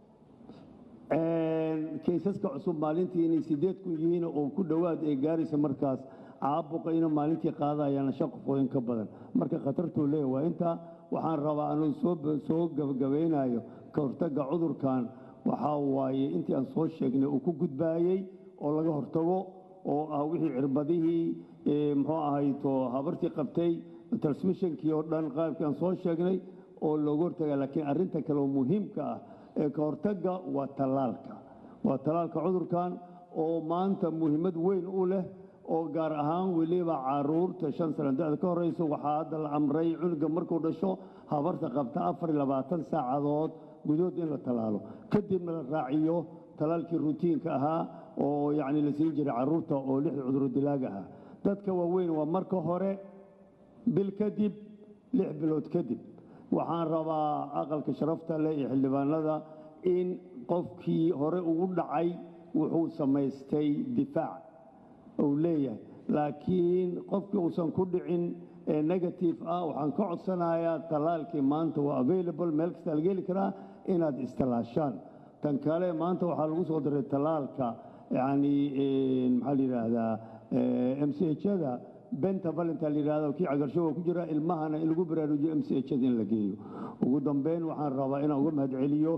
kaysaska cusub maalintii inay sideed kun yihiin oo ku dhowaad ay gaaraysa markaas caabuqa inuu maalintii qaadayaan shan qofooyin ka badan marka khatartuu leeyahay waa intaa waxaan rabaa anuu soo soo gabagabaynayo ka hortagga cudurkan waxaa waaye intii aan soo sheegnay uu ku gudbaayey oo laga hortago oo ah wixii cirbadihii ee, muxuu ahayto habartii qabtay transmissionkii oo dhan qaabkii aan soo sheegnay oo looga hortaga laakiin arrinta kale oo muhiimka ah ee ka hortagga waa tallaalka waa tallaalka cudurkan oo maanta muhiimad weyn u leh oo gaar ahaan weliba caruurta shan sano da-da ka horeysa waxaa hadda la amray cunuga markuu dhasho habarta qabta afar iyo labaatan saacadood gudood in la tallaalo kadibna la raaciyo tallaalkii rutiinka ahaa oo yacni la siin jiray caruurta oo lixda cuduro dilaaga ah dadka waaweyn waa marka hore bil kadib lix bilood kadib waxaan rabaa aqalka sharafta leh iyo xildhibaanada in qofkii hore ugu dhacay wuxuu samaystay difaac uu leeyahay laakiin qofkii uusan ku dhicin ee negative ah waxaan ka codsanayaa tallaalkii maanta waa available meel kasta laga heli karaa inaad istilaashaan tan kale maanta waxaa lagu soo diray tallaalka yacni maxaa la yidhaahdaa m c h-da benta valinta la yidhahdo kii cagarshowa ku jira ilmahana in lagu baraarujiyo m c h-da in la geeyo ugu dambeyn waxaan rabaa inaan uga mahadceliyo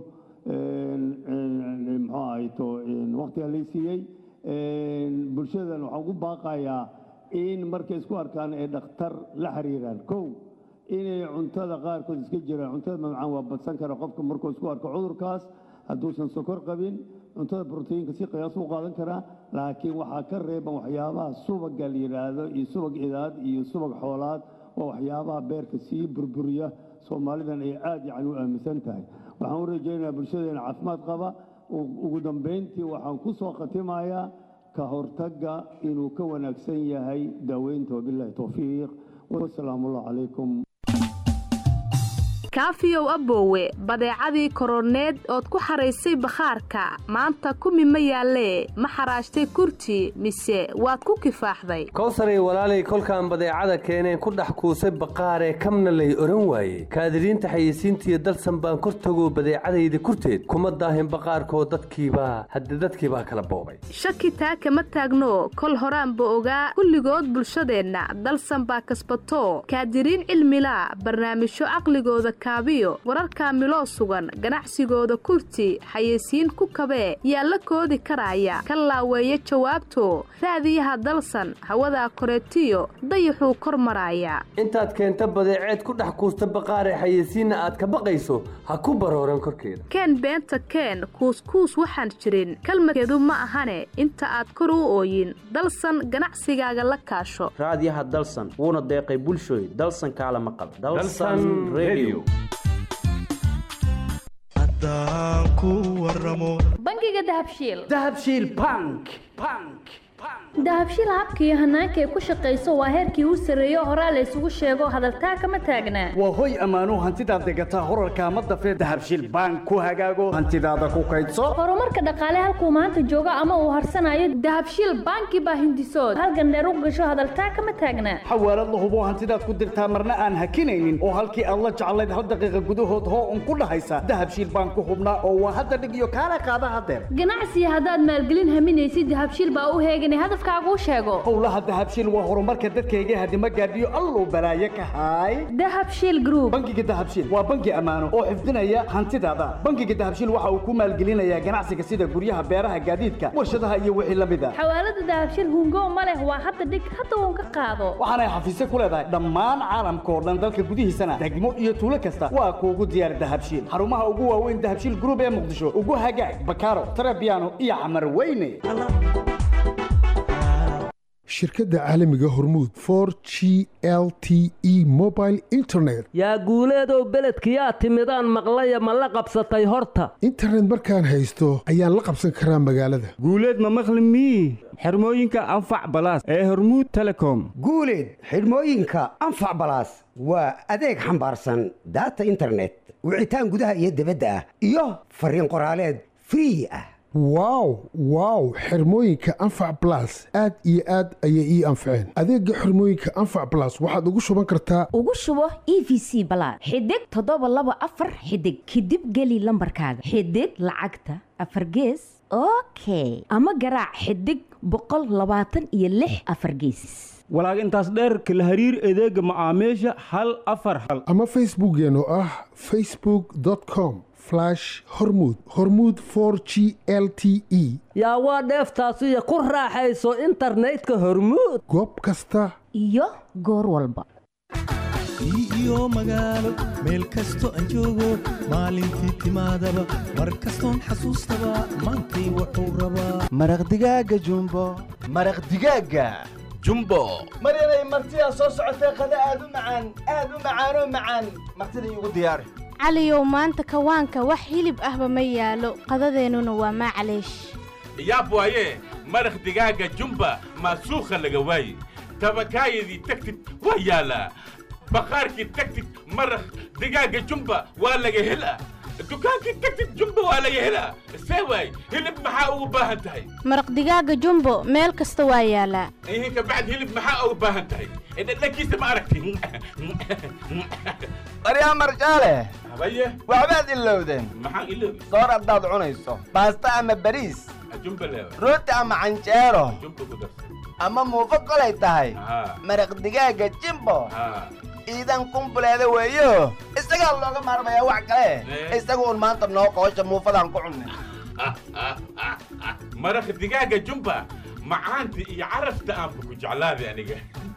muxuu ahayto waqtiga lay siiyey bulshadan waxaan ugu baaqayaa in markay isku arkaan ay dhakhtar la xiriiraan kow inay cuntada qaarkood iska jiraan cuntada mamcaan waa badsan kara qofka markuu isku arko cudurkaas hadduusan sokor qabin cuntada brotiinka si qiyaas u qaadan karaa laakiin waxaa ka reeban waxyaabaha subaga la yidhaahdo iyo subag idaad iyo subag xoolaad oo waxyaabaha beerka sii burburiya soomaalidan ay aad yacni u aaminsan tahay waxaan u rajaynayaa bulshadeena caafimaad qaba ugu dambayntii waxaan ku soo khatimayaa ka hortagga inuu ka wanaagsan yahay daaweynta wabillahi towfiiq wasalaamu allah calaykum kaafiyow aboowe badeecadii koroneed ood ku xaraysay bakhaarka maanta kumi ma yaallee ma xaraashtay kurti mise waad ku kifaaxday kowsaray walaalay kolkaan badeecada keeneen ku dhex kuusay baqaaree kamna lay odhan waaye kaadiriinta xayeysiintiiyo dalsan baan kor tagoo badeecadayda kurteed kuma daahin baqaarkoo dadkiibaa hadde dadkiibaa kala boobay shaki taa kama taagno kol horaanba ogaa kulligood bulshadeenna dalsan baa kasbatoo kaadiriin cilmilaa barnaamijyo caqligooda kaabiyo wararkaa miloo sugan ganacsigooda kurti xayeysiin ku kabee yaa la koodi karaaya ka laaweeya jawaabto raadiyaha dalsan hawadaa koreetiyo dayaxuu kor maraaya intaad keenta badeeceed ku dhex kuusta baqaaree xayeysiinna aad ka baqayso ha ku barooran korkeeda keen beenta keen kuuskuus waxaan jirin kalmadkeedu ma ahane inta aad kor u ooyin dalsan ganacsigaaga la kaasho raadiyaha dalsan wuuna deeqay bulshooy dalsan kaala maqal Dalsan Radio. bangiga dahabshiil dahabshiil bank bank dahabshiil habka iyo hanaanka ay ku shaqayso waa heerkii u sarreeyo horaa la isugu sheego hadaltaa kama taagnaa waa hoy ammaanuu hantidaad degataa horarkaa ma dafee dahabshiil bank ku hagaago hantidaada ku kaydso horumarka dhaqaale halkuu maanta joogo ama uu harsanayo dahabshiil banki baa hindisood halgandheer u gasho hadaltaa kama taagnaa xawaalad la hubo hantidaad ku dirtaa marna aan hakinaynin oo halkii aad la jeclayd hal daqiiqa gudahood hoo un ku dhahaysa dahabshiil bank ku hubnaa oo waa hadda dhig iyo kaala qaada hadeer ganacsiga haddaad maalgelin haminaysid dahabshiil baa u heeganay hadafkaaguu sheego howlaha dahabshiil waa horumarka dadkayga hadima gaadhiyo alluu balaaye ka haay dahabshiil group bangiga dahabshiil waa bangi ammaano oo xifdinaya hantidaada bangiga dahabshiil waxa uu ku maalgelinayaa ganacsiga sida guryaha beeraha gaadiidka warshadaha iyo wixii la mid a xawaalada dahabshiil hungo ma leh waa hadda dhig hadda uun ka qaado waxaanay xafiisyo ku leedahay dhammaan caalamka oo dhan dalka gudihiisana degmo iyo tuulo kasta waa kuugu diyaar dahabshiil xarumaha ugu waaweyn dahabshiil group ee muqdisho ugu hagaag bakaaro tarabiano iyo camar weyne shirkadda caalamiga hormuud for g l t e mobile internet yaa guuleedow beledkiyaa timidaan maqlaya ma la qabsatay horta internet markaan haysto ayaan la qabsan karaa magaalada guuleed ma maqli mii xirmooyinka anfac balaas ee hormuud telecom guuleed xidhmooyinka anfac balaas waa adeeg xambaarsan daata internet wicitaan gudaha iyo dibadda ah iyo fariin qoraaleed free ah wow wow xirmooyinka anfac blas aad iyo aad ayay ii anfaceen adeega xirmooyinka anfac blas waxaad ugu shuban kartaa ugu shubo e v c balaad xidig toddoba laba afar xidig kadib geli lambarkaaga xidig lacagta afar gees okay ama garaac xidig boqol labaatan iyo lix afar geesis walaag intaas dheer kala hariir adeega macaamiisha hal afar hal ama facebookeen oo ah facebook com hormud hormud for g l t e yaa waa dheeftaasiyo ku raaxayso internetka hormuud goob kasta iyo goor walba iyo magaalo meel kasto aan joogo maalintii timaadaba mar kastoon xasuustaba maantay wuxuu rabaa maraq digaaga jumbo maraq digaaga jumbo maryanay martidaa soo socotee qada aad u macaan aad u macaanoo macaan martida iigu diyaari caliyow maanta kawaanka wax hilib ahba ma yaalo qadadeennuna waa maacaleesh yaab waaye maraq digaaga jumba maasuukha laga waaye tabakaayadii tagtid waa yaalaa baqaarkii tagtid maraq digaaga jumba waa laga helaa dukaankii tagtid jumba waa laga helaa see waay hilib maxaa ugu baahan tahay maraq digaaga jumbo meel kasta waa yaalaa ihin kabacd hilib maxaa ugu baahan tahay dhadhankiisa ma aragti maryaa marjaale habaye waxbaad ilowdeen maxaan iloobi soor haddaad cunayso baasta ama bariis jumba leewa rooti ama canjeero jumba ku darsa ama muufo kolay tahay maraq digaaga jimbo iidan kumbuleeda weeyo isagaa looga maarmayaa wax kale isaga un maanta noo qoosha muufadaan ku cunnay maraq digaaga jumba macaanta iyo carafta aanba ku jeclaaday aniga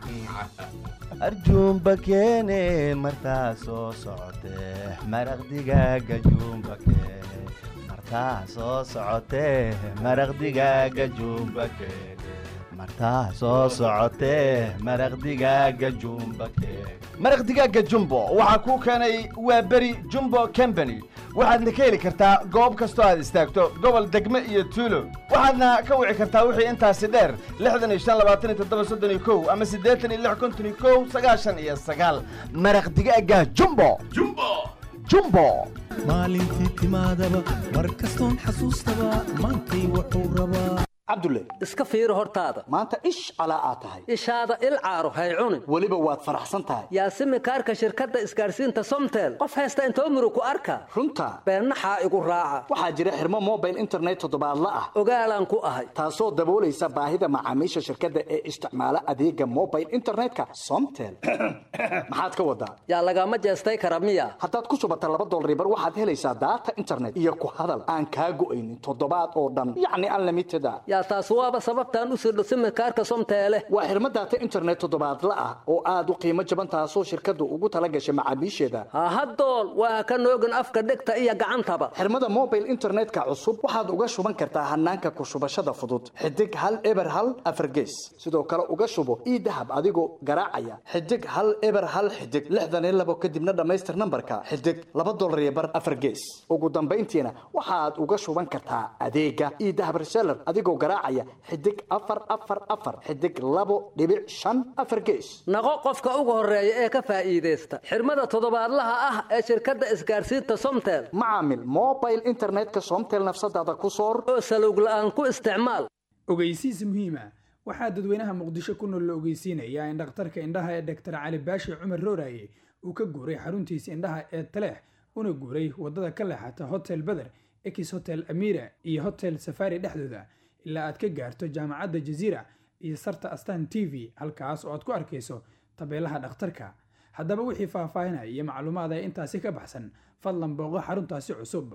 arjuumba keene martaa soo socotee maraq digaaga juumba keene martaa soo socotee maraq digaaga juumba keene martaa soo socotee maraq digaaga juumba keene maraq digaaga jumbo waxaa kuu keenay waa beri jumbo company waxaadna ka heli kartaa goob kastoo aad istaagto gobol degme iyo tuulo waxaadna ka wici kartaa wixii intaasi dheer lixdan iyo shan labaatan iyo toddoba soddon iyo kow ama siddeetan iyo lix konton iyo kow sagaashan iyo sagaal maraq digaaga jumbo jumbo jumbo maalintii timaadaba mar kastoon xasuustaba maantay wuxuu rabaa cabdulle iska fiiri hortaada maanta ish calaa aad tahay ishaada il caaro hay cunin weliba waad faraxsan tahay yaasimi kaarka shirkadda isgaarsiinta somtel qof haysta inta umru ku arka runta beennaxaa igu raaca waxaa jira xirmo mobile internet toddobaadla ah ogaalaan ku ahay taasoo daboolaysa baahida macaamiisha shirkadda ee isticmaala adeega mobile internetka somtel maxaad ka wadaa yaa lagama jeestay kara miya haddaad ku shubata laba dolribar waxaad helaysaa daata internet iyo ku hadal aan kaa go'aynin toddobaad oo dhan yacni unlimited a yaa taas waaba sababtaan u sirdho simikaarka somteele waa xirmo daata internet toddobaadla ah oo aad u qiimo jaban taasoo shirkaddu ugu tala gashay macaamiisheeda hahadool waa ka noogin afka dhegta iyo gacantaba xirmada mobile internetka cusub waxaad uga shuban kartaa hanaanka ku shubashada fudud xidig hal eber hal afargees sidoo kale uga shubo ii dahab adigoo garaacaya xidig hal eber hal xidig lixdan iyo labo kadibna dhammaystir nambarka xidig laba dolar iyo bar afargees ugu dambayntiina waxaad uga shuban kartaa adeega ii dahab reseller adigoo garaacaya xidig afar afar afar xidig labo dhibic shan afar gees naqo qofka ugu horeeya ee ka faa'iidaysta xirmada toddobaadlaha ah ee shirkadda isgaarsiinta somtel macaamil mobile internetka somtel nafsadaada ku soor oo salowg la'aan ku isticmaal ogeysiis muhiima waxaa dadweynaha muqdisho ku nool la ogeysiinayaa in dhakhtarka indhaha ee doktor cali baashi cumar rooraye uu ka guuray xaruntiisa indhaha ee taleex una guuray waddada ka leexata hotel beder ex hotel amira iyo hotel safari dhexdooda ilaa aad ka gaarto jaamacadda jaziira iyo sarta astan t v halkaas oo aad ku arkayso tabeelaha dhakhtarka haddaba wixii faahfaahinaya iyo macluumaad ee intaasi ka baxsan fadlan booqo xaruntaasi cusub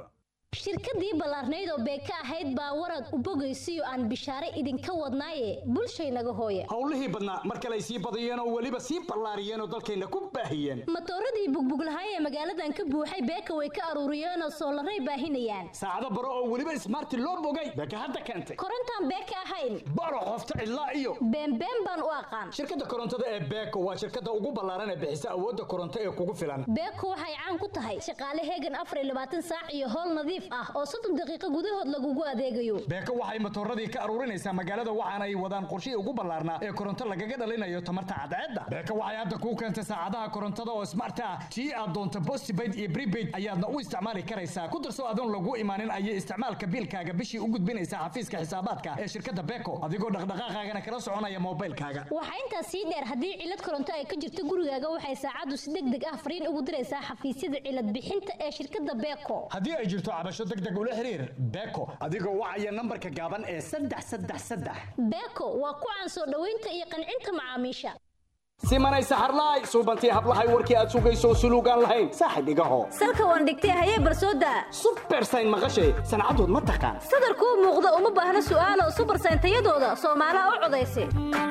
shirkadii ballaarnayd oo beeka ahayd baa warad u bogaysiyo aan bishaare idinka wadnaaye bulshaynaga hooya howlihii badnaa mar kale ay sii badiyeen oo weliba sii ballaariyeen oo dalkayna ku baahiyeen matooradii bugbuglahay ee magaaladan ka buuxay beeka way ka aruuriyeenoo soolaray baahinayaan saacado baro oo weliba ismaarti loo bogay beeka hadda keentay korontaan beeka ahayn baro qofta cidlaa iyo beenbeen baan u aqaan shirkadda korontada ee beeko waa shirkadda ugu ballaaran ee bixisa awoodda koronto ee kugu filan beeko waxay caan ku tahay shaqaale heegan afar iyo labaatan saac iyo howl nadiif ah oo soddon daqiiqo gudahood lagugu adeegayo beeko waxay matooradii ka aruurinaysaa magaalada waxaana ay wadaan qorshihii ugu ballaarnaa ee koronto lagaga dhalinayo tamarta cadceedda beeko waxay hadda kuu keentay saacadaha korontada oo smart ah tii aad doonto postpaid iyo prepaid ayaadna u isticmaali karaysaa ku darso adoon lagu imaanin ayay isticmaalka biilkaaga bishii u gudbinaysaa xafiiska xisaabaadka ee shirkadda beeko adigoo dhaqdhaqaaqaagana kala soconaya moobilkaaga waxaa intaas sii dheer haddii cilad koronto ay ka jirto gurigaaga waxay saacaddu si deg deg ah fariin ugu diraysaa xafiisyada cilad bixinta ee shirkadda beeko haddii ay jirto cabasho deg deg ula xiriir beeko adigoo wacaya nambarka gaaban ee saddex saddex saddex beeko waa ku caan soo dhoweynta iyo qancinta macaamiisha simanay saxarlaay suubantii hablahay warkii aad sugayso suluugaan lahayn saaxib igaho salka waan dhigtay hayee barsooda subersayn maqashay sancadood ma taqaan sadarkuu muuqda uma baahna su'aalo subersayn tayadooda soomaalaha u codaysa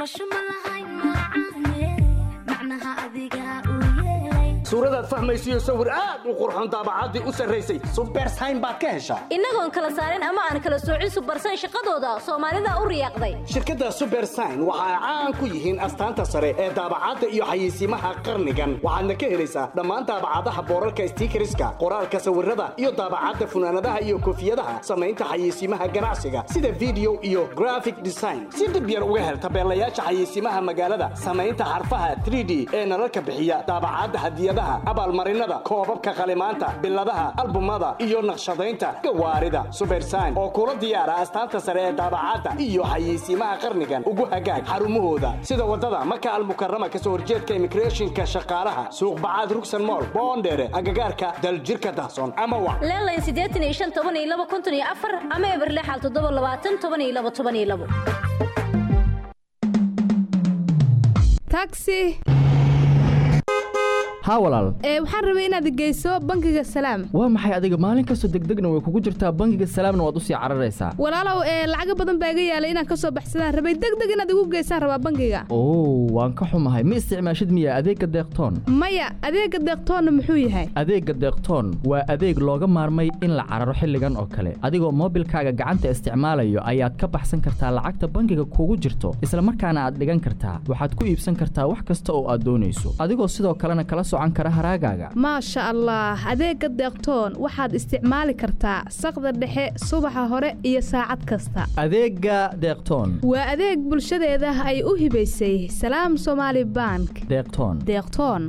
suuradaad fahmaysiyo sawir aad u qurxoon daabacaddii u sarraysay subersayn baad ka heshaa innagoon kala saarin ama aan kala soocin subersayn shaqadooda soomaalida u riyaaqday shirkadda subersayn waxa ay caan ku yihiin astaanta sare ee daabacadda iyo xayeysiimaha qarnigan waxaadna ka helaysaa dhammaan daabacadaha boorarka stiikariska qoraalka sawirada iyo daabacadda funaanadaha iyo koofiyadaha samaynta xayeysiimaha ganacsiga sida video iyo graphic design si dhib yar uga hel tabeelayaasha xayeysiimaha magaalada samaynta xarfaha 3d ee nalalka bixiya daabacadda hadiyadaha abaalmarinada koobabka qalimaanta biladaha albumada iyo naqshadaynta gawaarida subersayn oo kula diyaara astaanta sare ee daabacadda iyo xayeysiimaha qarnigan ugu hagaag xarumahooda sida wadada maka almukarama kasoo horjeedka immigrationka shaqaalaha suuq bacaad rugsan mool boondheere agagaarka daljirka dahsoon ama wa leelayn siddeetan iyo shan toban iyo laba konton iyo afar ama eber lixal toddoba labaatan toban iyo laba toban iyo labo taxi haa walaal ee waxaan rabay inaad geyso bangiga salaam waa maxay adiga maalin kastoo degdegna way kugu jirtaa bangiga salaamna waad usii cararaysaa walaalow ee lacaga badan baa iga yaalay inaan kasoo baxsadaan rabay degdeg inaad igu geysaan rabaa bangiga oo waan ka xumahay ma isticmaashid miya adeegga deeqtoon maya adeega deeqtoonna muxuu yahay adeegga deeqtoon waa adeeg looga maarmay in la cararo xilligan oo kale adigoo moobilkaaga gacanta isticmaalayo ayaad ka baxsan kartaa lacagta bangiga kugu jirto isla markaana aad dhigan kartaa waxaad ku iibsan kartaa wax kasta oo aad doonayso adigoo sidoo kalena kala socan kara haraagaaga maasha allah adeega deeqtoon waxaad isticmaali kartaa saqda dhexe subaxa hore iyo saacad kasta adeegga deeqtoon waa adeeg bulshadeeda ay u hibaysay salaam somaali bank deeqtoon deeqtoon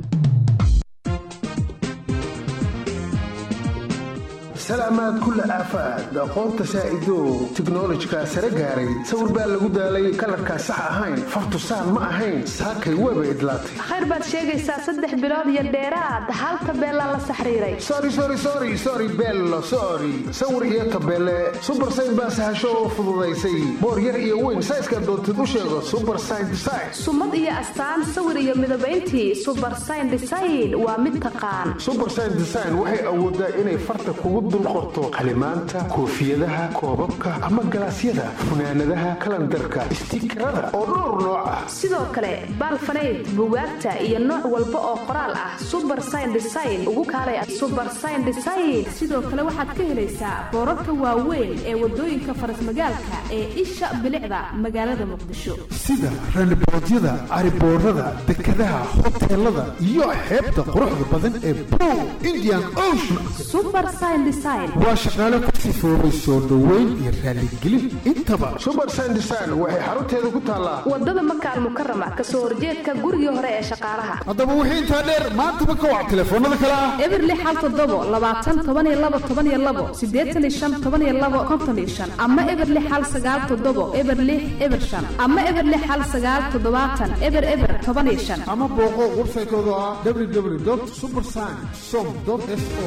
salaamaad kulla aafaad aqoonta saa'ido tiknolojika sare gaaray sawir baa lagu daalay kalarkaa sax ahayn fartusaan ma ahayn saakay weeba idlaatay khayr baad sheegaysaa saddex bilood iyo dheeraad hal tabeelaa la saxriiray sori sori sori sori bello sori sawir iyo tabeele subersayn baa sahasho oo fududaysay boor yar iyo weyn sayska doontid u sheego subersayn design sumad iyo astaan sawir iyo midabayntii subersayn design waa mid taqaan subersayn design waxay awoodaa inay farta kugu dul qorto qalimaanta koofiyadaha koobabka ama galaasyada funaanadaha kalandarka istiikarada oo dhowr nooc ah sidoo kale baalfanayd bugaagta iyo nooc walba oo qoraal ah subersayn design ugu kaalay subersayn design sidoo kale waxaad ka helaysaa boorarka waaweyn ee wadooyinka farasmagaalka ee isha bilicda magaalada muqdisho sida raniboodyada cariboorada dekadaha hoteelada iyo xeebta quruxda badan ee brow indian ocean waa shaqaale ku sifoobay soo dhoweyn iyo raaligelin intaba subersayn design waxay xarunteeda ku taallaa wadada makaal mukarama kasoo horjeedka gurigii hore ee shaqaalaha haddaba wixii intaa dheer maantaba ka wac telefoonada kale ah eberli xal toddobo labaatan toban iyo labo toban iyo labo siddeetan iyo shan toban iyo labo konton iyo shan ama eberli xal sagaal toddobo eberli eber shan ama eberli xal sagaal toddobaatan eber eber toban iyo shan ama booqo websaytooda ah www subersign som s o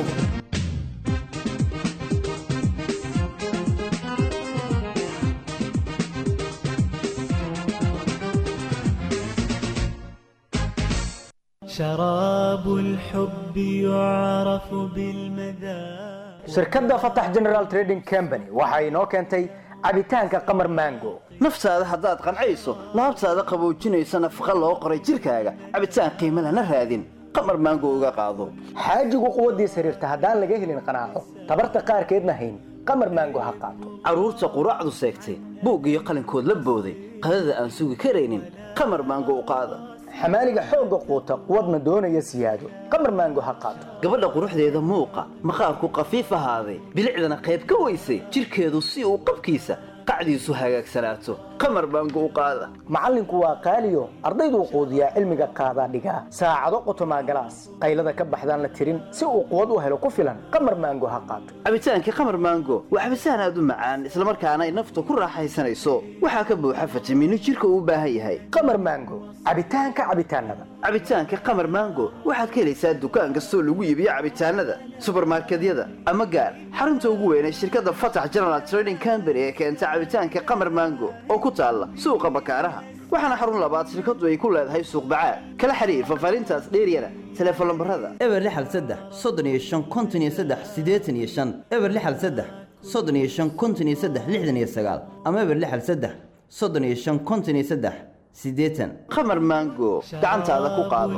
شراب الحب يعرف بالمذاق shirkadda fatax general trading company waxa inoo keentay cabitaanka qamar mango naftaada haddaad qancayso laabtaada qaboojinaysa nafaqa loo qoray jirkaaga cabitaan qiimo lana raadin qamar maango uga qaado xaajigu quwaddiis xiriirta haddaan laga helin qanaaco tabarta qaarkeedna hayn qamar mango ha qaato carruurta quraacdu seegtay buug iyo qalinkood la booday qadada aan sugi karaynin qamar maango u qaada xamaaliga xoogga quuta quwadna doonaya siyaado qamar maango ha qaato gabadha quruxdeeda muuqa maqaarku qafiif ahaaday bilicdana qayb ka weysay jirkeedu si uu qabkiisa qacdiisu hagaagsanaato qamar maango u qaada macallinku waa qaaliyo ardayduu quudiyaa cilmiga qaadaa dhigaa saacado qotomaa galaas qaylada ka baxdaan la tirin si uu quwad u helo ku filan qamar maango ha qaato cabitaankii qamar maango waa cabitaan aad u macaan islamarkaana ay nafta ku raaxaysanayso waxaa ka buuxa fitamiino jirka uu u baahan yahay qamar maango cabitaanka cabitaanada cabitaanka qamar maango waxaad ka helaysaa dukaan kastoo lagu iibiyo cabitaanada subarmarkedyada ama gaar xarunta ugu weynay shirkadda fatax general trading company ee keenta cabitaanka qamar maango oo ku taalla suuqa bakaaraha waxaana xarun labaad shirkaddu ay ku leedahay suuq bacaad kala xiriir fafaarintaas dheeryana teleefon lambarada eber lixal saddex soddon iyo shan konton iyo saddex siddeetan iyo shan eber lixal saddex soddon iyo shan konton iyo saddex lixdan iyo sagaal ama eber lixal saddex soddon iyo shan konton iyo saddex siddeetan qamar maango gacantaada ku qaado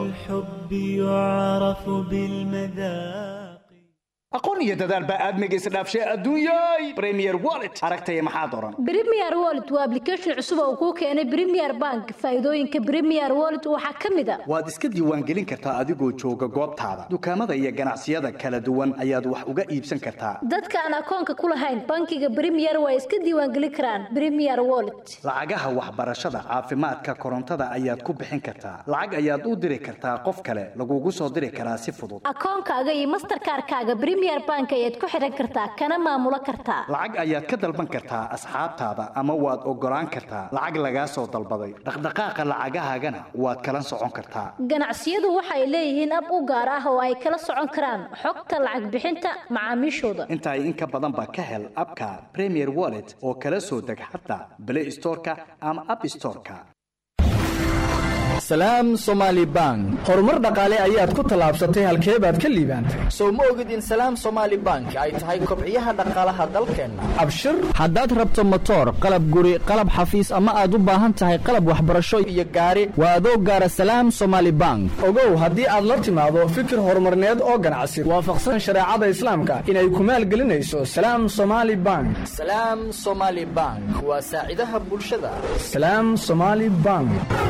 aqoon iyo dadaal baa aadmiga isdhaafshay adduunyay premier wallet aragtaya maxaa doran Premier Wallet waa application cusub oo kuu keenay Premier Bank. Faa'iidooyinka Premier Wallet waxaa ka mid ah waad iska diiwaangelin kartaa adigoo jooga goobtaada dukaamada iyo ganacsiyada kala duwan ayaad wax uga iibsan kartaa dadka aan akoonka ku lahayn bankiga Premier way iska diiwaangelin karaan Premier Wallet. lacagaha waxbarashada caafimaadka korontada ayaad ku bixin kartaa lacag ayaad u diri kartaa qof kale lagugu soo diri karaa si fudud Akoonkaaga iyo Mastercard-kaaga Premier Bank ayaad ku xiran kartaa kana maamulo kartaa. lacag ayaad ka dalban kartaa asxaabtaada ama waad ogolaan kartaa lacag lagaa soo dalbaday dhaqdhaqaaqa lacagahaagana waad kala socon kartaa Ganacsiyadu waxay leeyihiin ab u gaar ah oo ay kala socon karaan xogta lacag bixinta macaamiishooda. intaa in ka badan baa ka hel abka premier wallet oo kala soo deg xataa play storeka ama app storeka salaam somaali bank horumar dhaqaale ayaad ku tallaabsatay halkee baad ka liibaantay sow ma ogid in salaam somaali bank ay tahay kobciyaha dhaqaalaha dalkeenna abshir haddaad rabto motoor qalab guri qalab xafiis ama aad u baahan tahay qalab waxbarasho iyo gaari waa adoo gaara salaam somaali bank ogow haddii aad la timaado fikir horumarneed oo ganacsi waafaqsan shareecada islaamka inay ku maalgelinayso salaam somaali bank salaam somaali bank waa saacidaha bulshada salaam somaali bank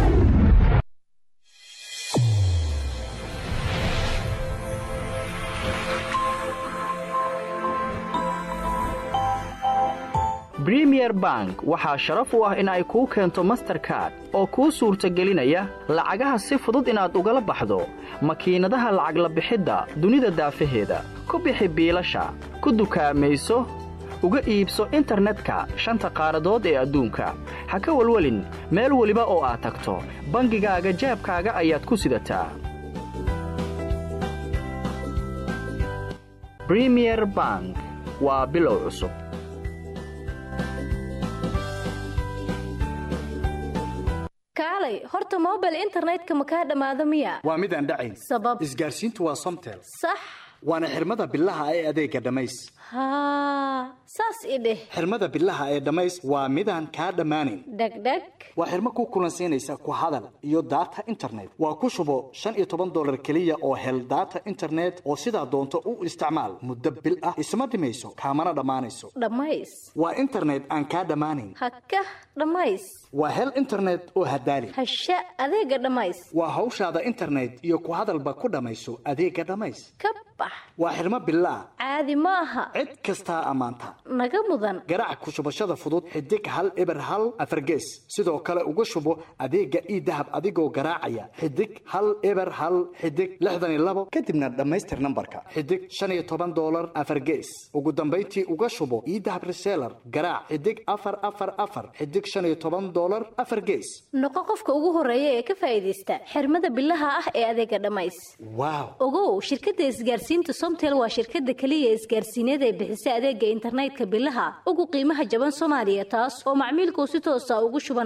bremier bank waxaa sharaf u ah in ay kuu keento masterkard oo kuu suurtagelinaya lacagaha si fudud inaad ugala baxdo makiinadaha lacag la bixidda dunida daafaheeda ku bixi biilasha ku dukaamayso uga iibso internetka shanta qaaradood ee adduunka ha ka welwelin meel weliba oo aad tagto bangigaaga jeebkaaga ayaad ku sidataa bremier bank waa bilow cusub Kaalay, horta mobile internetka ma kaa dhamaado miya? waa mid aan dhacayn Sabab isgaarsiintu waa somtel sax waana xirmada bilaha ee adeega dhammays haa saas i dheh xirmada bilaha ee dhammays waa midaan kaa dhammaanayn dhegdheg waa xirmo ku kulansiinaysa ku hadal iyo data internet waa ku shubo shan iyo toban dolar keliya oo hel data internet oo sidaa doonto u isticmaal muddo bil ah isma dhimayso kaamana dhammaanayso dhammays waa internet aan kaa dhammaanayn hakah dhammays waa hel internet oo hadaali hasha adeega dhammays waa hawshaada internet iyo ku hadalba ku dhammayso adeega dhammays ka bax waa xirmo bilaa caadi ma aha cid kastaa ammaanta naga mudan garaac ku shubashada fudud xidig hal eber hal afargees sidoo kale uga shubo adeega ii dahab adigoo garaacaya xidig hal eber hal xidig lixdan iyo labo kadibna dhammaystir nambarka xidig shan iyo toban dolar afargees ugu dambayntii uga shubo ii dahab reseller garaac xidig afar afar afar xidig shan iyo toban dolar afar gees noqo qofka ugu horeeya ee ka faa'iidaysta xirmada bilaha ah ee adeega dhammays waaw ogow shirkadda isgaarsiinta somtel waa shirkadda keliya isgaarsiineed ee bixisa adeega internetka bilaha ugu qiimaha jaban soomaaliya taas oo macmiilku si toosa ugu shubanayo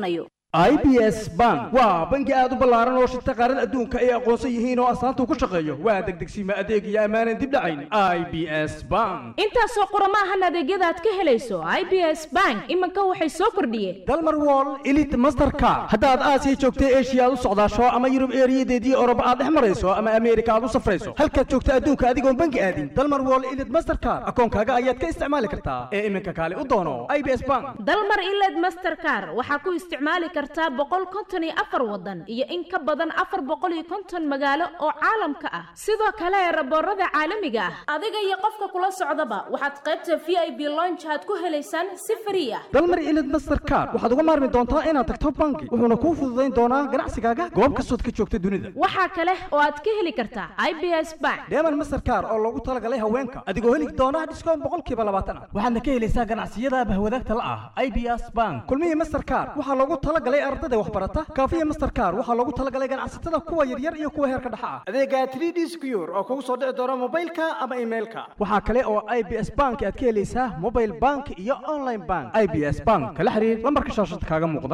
i b s bank waa bangi aad u ballaaran oo shirta qaarada adduunka ay aqoonsan yihiin oo astaanta ku shaqeeyo waa degdegsiima adeeg iyo ammaanan dib dhacayn i b s bank intaasoo qorama ahan adeegyada aad ka helayso i b s bank iminka waxay soo kordhiyeen dalmar wall elite mastercard haddaad aasiya joogta eshiya aad u socdaasho ama yurub eeriyadeedii oroba aad dhex marayso ama ameerika aad u safrayso halkaad joogta adduunka adigoon bangi aadin dalmar wall elite mastercard akoonkaaga ayaad ka isticmaali kartaa ee iminka kaale u doono i b s bank dalmar iled mastercar waxaa ku isticmaali kartaa boqol konton iyo afar wadan iyo in ka badan afar boqol iyo konton magaalo oo caalamka ah sidoo kale raboorada caalamiga ah adiga iyo qofka kula socdaba waxaad qaybta v i b lonjaad ku helaysaan si frii ah dalmar ilid mastercard waxaad uga maarmi doontaa inaad tagto bangi wuxuuna kuu fududayn doonaa ganacsigaaga goob kastood ka joogta dunida waxaa kale oo aad ka heli kartaa i b s bank deeman mastercard oo loogu talagalay haweenka adigoo heli doona dhiskoon boqolkiiba labaatan ah waxaadna ka helaysaa ganacsiyada bahwadaagta la ah i b s bank kulmihii mastercard waxaa loogu talagalay ardada waxbarata kaafiya mastercard waxaa loogu talagalay ganacsatada kuwa yaryar iyo kuwa heerka dhexa ah adeega 3d secure oo kugu soo dhici doona mobilka ama emailka waxaa kale oo i b s bank aad ka helaysaa mobile bank iyo online bank i b s bank kala xiriir lambarka shaashada kaaga muuqda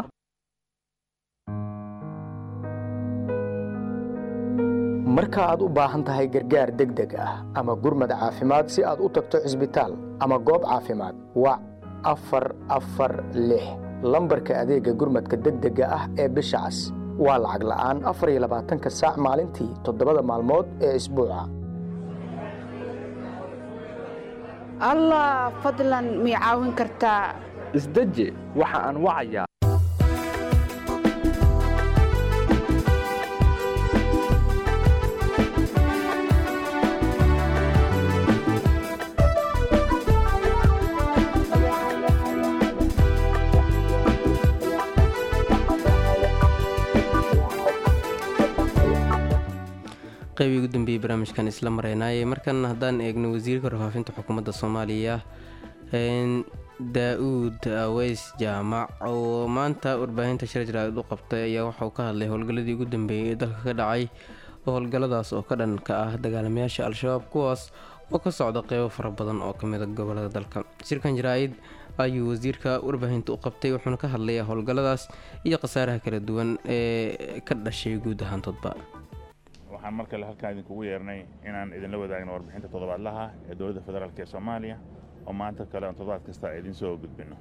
marka aad u baahan tahay gargaar degdeg ah ama gurmad caafimaad si aad u tagto cisbitaal ama goob caafimaad wac afar afar lix lambarka adeegga gurmadka degdega ah ee bisha cas waa lacag la'aan afar iyo labaatanka saac maalintii toddobada maalmood ee isbuuca allah fadlan mii caawin kartaa isdeji waxa aan wacayaa qaybii ugu dambeeyey barnaamijkan isla mareynaayee markan haddaan eegno wasiirka warfaafinta xukuumadda soomaaliya daa-uud aweys jaamac oo maanta warbaahinta shir jaraa'id u qabtay ayaa waxauu ka hadlay howlgalladii ugu dambeeyey ee dalka ka dhacay howlgalladaas oo ka dhan ka ah dagaalamayaasha al-shabaab kuwaas oo ka socda qeybo fara badan oo ka mida gobolada dalka shirkan jaraa'id ayuu wasiirka warbaahinta u qabtay wuxuuna ka hadlayaa howlgalladaas iyo khasaaraha kala duwan ee ka dhashay guud ahaantoodba waxaan mar kale halkaan idinkugu yeernay inaan idinla wadaagno warbixinta toddobaadlaha ee dowladda federaalk ee soomaaliya oo maanta kale aan toddobaad kasta idin soo gudbino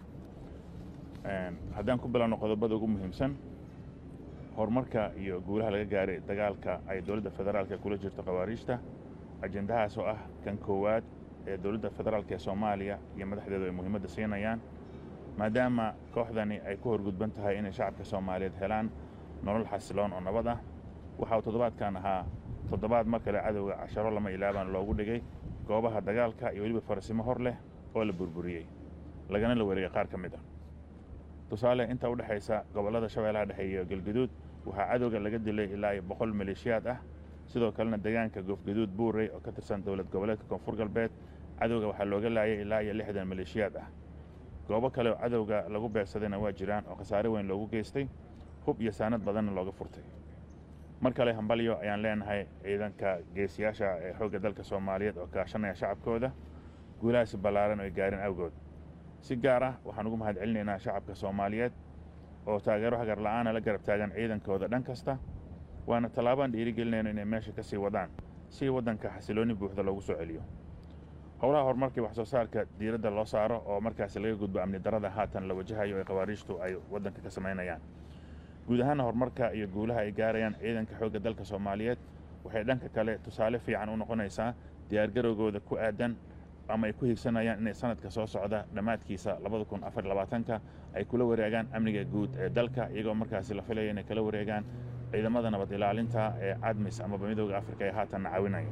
haddaan ku bilowno qodobada ugu muhiimsan horumarka iyo guulaha laga gaaray dagaalka ay dowladda federaalk kula jirto khawaariijta ajendahaas oo ah kan koowaad ee dowladda federaalk ee soomaaliya iyo madaxdeedu ay muhiimadda siinayaan maadaama kooxdani ay ku horgudban tahay inay shacabka soomaaliyeed helaan nolol xasiloon oo nabad ah waxa uu toddobaadkan ahaa toddobaad mar kale cadowga casharo lama ilaabaan loogu dhigay goobaha dagaalka iyo weliba farasimo hor leh oo la burburiyey lagana la wareegay qaar ka mid ah tusaale inta u dhexaysa gobollada shabeellaha dhexe iyo galguduud waxaa cadowga laga dilay ilaa iyo boqol maleeshiyaad ah sidoo kalena deegaanka goofgaduud buurey oo ka tirsan dowlad goboleedka koonfur galbeed cadowga waxaa looga laayay ilaa iyo lixdan maleeshiyaad ah goobo kale oo cadowga lagu beegsadayna waa jiraan oo khasaare weyn loogu geystay hub iyo saanad badanna looga furtay mar kale hambalyo ayaan leenahay ciidanka geesiyaasha ee xoogga dalka soomaaliyeed oo kaashanaya shacabkooda guulahaasi ballaaran oo ay gaareen awgood si gaar ah waxaan ugu mahad celinaynaa shacabka soomaaliyeed oo taageero hagar la'aana la garab taagan ciidankooda dhan kasta waana tallaabaan dhiirigelinayno inay meesha ka sii wadaan si waddanka xasiloonni buuxda loogu soo celiyo howlaha horumarkii wax soo saarka diiradda loo saaro oo markaasi laga gudbo amni darada haatan la wajahayo ee khawaariijtu ay waddanka ka samaynayaan guud ahaana horumarka iyo guulaha ay gaarayaan ciidanka xoogga dalka soomaaliyeed waxay dhanka kale tusaale fiican u noqonaysaa diyaargarowgooda ku aadan ama ay ku higsanayaan inay sanadka soo socda dhammaadkiisa labadakunaafarlabaatanka ay kula wareegaan amniga guud ee dalka iyagoo markaasi la filaya inay kala wareegaan ciidamada nabad ilaalinta ee cadmis amaba midooda afrika ee haatanna caawinaya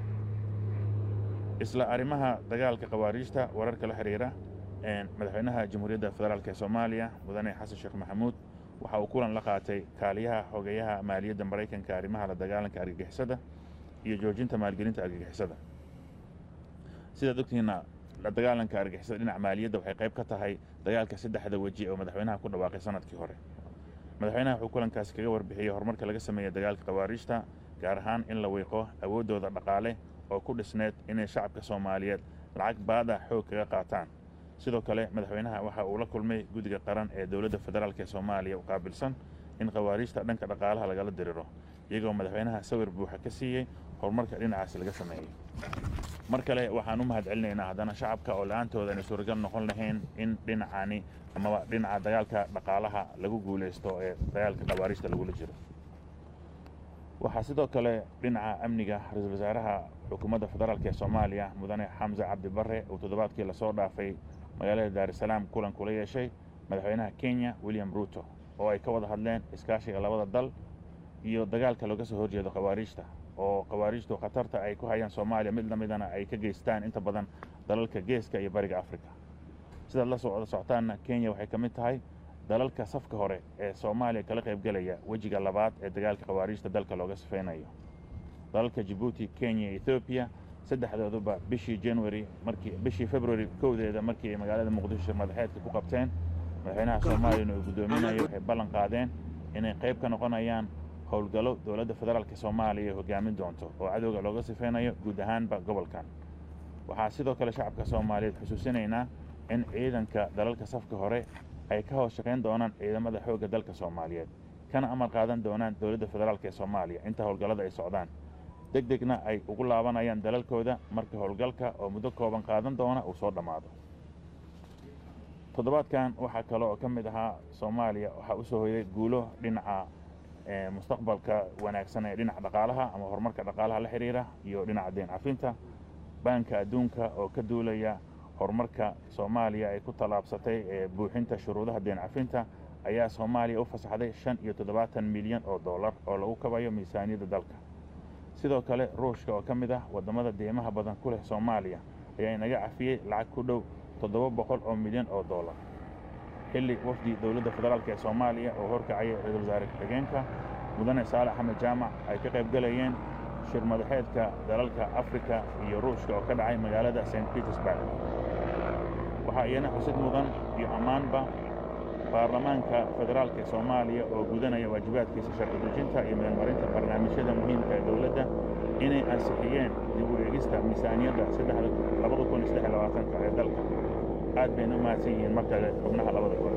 isla arrimaha dagaalka khawaariijta wararka la xiriira madaxweynaha jamhuuriyadda federaalk ee soomaaliya mudane xasan sheekh maxamuud waxa uu kulan la qaatay kaaliyaha xogeyaha maaliyadda maraykanka arrimaha la dagaalanka argagixisada iyo joojinta maalgelinta argagixisada sidaad ogtihiinna la dagaalanka argagixisada dhinaca maaliyadda waxay qayb ka tahay dagaalka saddexda weji oo madaxweynaha ku dhawaaqay sanadkii hore madaxweynaha wuxuu kulankaasi kaga warbixiyey horumarka laga sameeyey dagaalka khawaariijta gaar ahaan in la wiiqo awooddooda dhaqaale oo ku dhisneed inay shacabka soomaaliyeed lacag baada xoog kaga qaataan sidoo kale madaxweynaha waxa uu la kulmay guddiga qaran ee dowladda federaalk ee soomaaliya u qaabilsan in khawaariijta dhanka dhaqaalaha lagala diriro iyagoo madaxweynaha sawir buuxa ka siiyey horumarka dhinacaasi laga sameeyey mar kale waxaan u mahad celinaynaa haddana shacabka oo la-aantooda ayna suuragal noqon lahayn in dhinacani amaba dhinaca dagaalka dhaqaalaha lagu guulaysto ee dagaalka khawaariijta lagula jiro waxaa sidoo kale dhinaca amniga ra-iisul wasaaraha xukuumadda federaalk ee soomaaliya mudane xamse cabdi barre uu toddobaadkii lasoo dhaafay magaalada daarusalaam kulan kula yeeshay madaxweynaha kenya william ruuto oo ay ka wada hadleen iskaashiga labada dal iyo dagaalka looga soo horjeedo khawaariijta oo khawaariijtu khatarta ay ku hayaan soomaaliya mid lamidana ay ka geystaan inta badan dalalka geeska iyo bariga afrika sidaad la socda socotaanna kenya waxay ka mid tahay dalalka safka hore ee soomaaliya kala qaybgelaya wejiga labaad ee dagaalka khawaariijta dalka looga sifeynayo dalalka jabuuti kenya iyo ethoobiya saddexdooduba bishii january markii bishii february kowdeeda markii ay magaalada muqdisho madaxeedka ku qabteen madaxweynaha soomaaliyana uu guddoominayo waxay ballan qaadeen inay qayb ka noqonayaan howlgallo dowladda federaalk soomaaliya hogaamin doonto oo cadowga looga sifeynayo guud ahaanba gobolkan waxaa sidoo kale shacabka soomaaliyeed xusuusinaynaa in ciidanka dalalka safka hore ay ka hoos shaqayn doonaan ciidamada xoogga dalka soomaaliyeed kana amar qaadan doonaan dowladda federaalk ee soomaaliya inta howlgallada ay socdaan deg degna ay ugu laabanayaan dalalkooda marka howlgalka oo muddo kooban qaadan doona uu soo dhammaado toddobaadkan waxaa kale oo ka mid ahaa soomaaliya waxaa u soo hoyday guulo dhinaca mustaqbalka wanaagsan ee dhinaca dhaqaalaha ama horumarka dhaqaalaha la xiriira iyo dhinaca deen cafinta baanka adduunka oo ka duulaya horumarka soomaaliya ay ku tallaabsatay ee buuxinta shuruudaha deen cafinta ayaa soomaaliya u fasaxday shan iyo toddobaatan milyan oo dollar oo lagu kabayo miisaaniyadda dalka sidoo kale ruushka oo ka mid ah waddamada deymaha badan ku leh soomaaliya ayaa inaga cafiyey lacag ku dhow toddoba boqol oo milyan oo dollar xilli wafdi dowladda federaalk ee soomaaliya oo horkacaya ra-iisul wasaare ku-xigeenka mudane saale axmed jaamac ay ka qayb galayeen shir madaxeedka dalalka afrika iyo ruushka oo ka dhacay magaalada st petersburg waxaa iyana xusid mudan iyo ammaanba baarlamaanka federaalk ee soomaaliya oo gudanaya waajibaadkiisa sharci dejinta iyo meelmarinta barnaamijyada muhiimka ee dowladda inay ansixiyeen dib u eegista miisaaniyadda labada kun iyo saddex iyo labaatanka ee dalka aad bayna u mahadsan yihiin markale xubnaha labada kun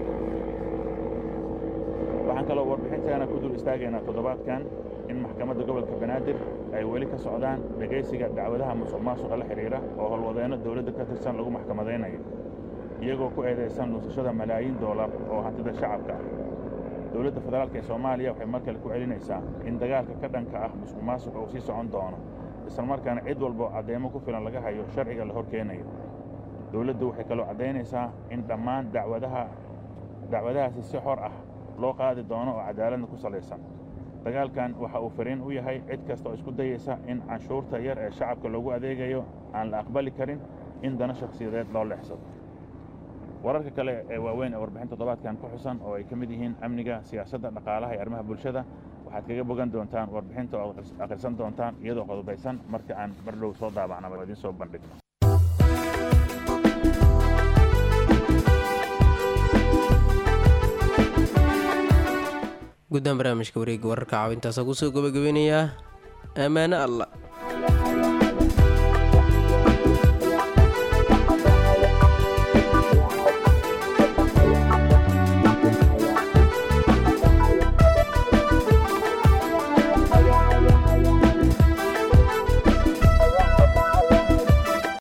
waxaan kaloo warbixinteena ku dul istaagaynaa toddobaadkan in maxkamadda gobolka banaadir ay weli ka socdaan dhegaysiga dacwadaha musuq maasuqa la xidhiidha oo howlwadeenno dowladda ka tirsan lagu maxkamadaynayo iyagoo ku eedaysan luusashada malaayiin doolar oo hantida shacabka ah dowladda federaalk ee soomaaliya waxay mar kale ku celinaysaa in dagaalka ka dhanka ah musuq maasuqa uu sii socon doono islamarkaana cid walbo caddeemo ku filan laga hayo sharciga la hor keenayo dowladdu waxay kaloo caddaynaysaa in dhammaan dacwadaha dacwadahaasi si xor ah loo qaadi doono oo cadaaladna ku salaysan dagaalkan waxa uu fariin u yahay cid kasta oo isku dayaysa in canshuurta yar ee shacabka loogu adeegayo aan la aqbali karin in dana shakhsiyadeed loo leexsado wararka kale ee waaweyn ee warbixin toddobaadkan ku xusan oo ay ka mid yihiin amniga siyaasadda dhaqaalaha iyo arrimaha bulshada waxaad kaga bogan doontaan warbixinta oo akhrisan doontaan iyadoo qodobaysan marka aan bardhow soo daabacnaba idiin soo bandhigno guddaan barnaamijka wareegga wararka caawintaasa kusoo gabagabeynayaa ammaano allah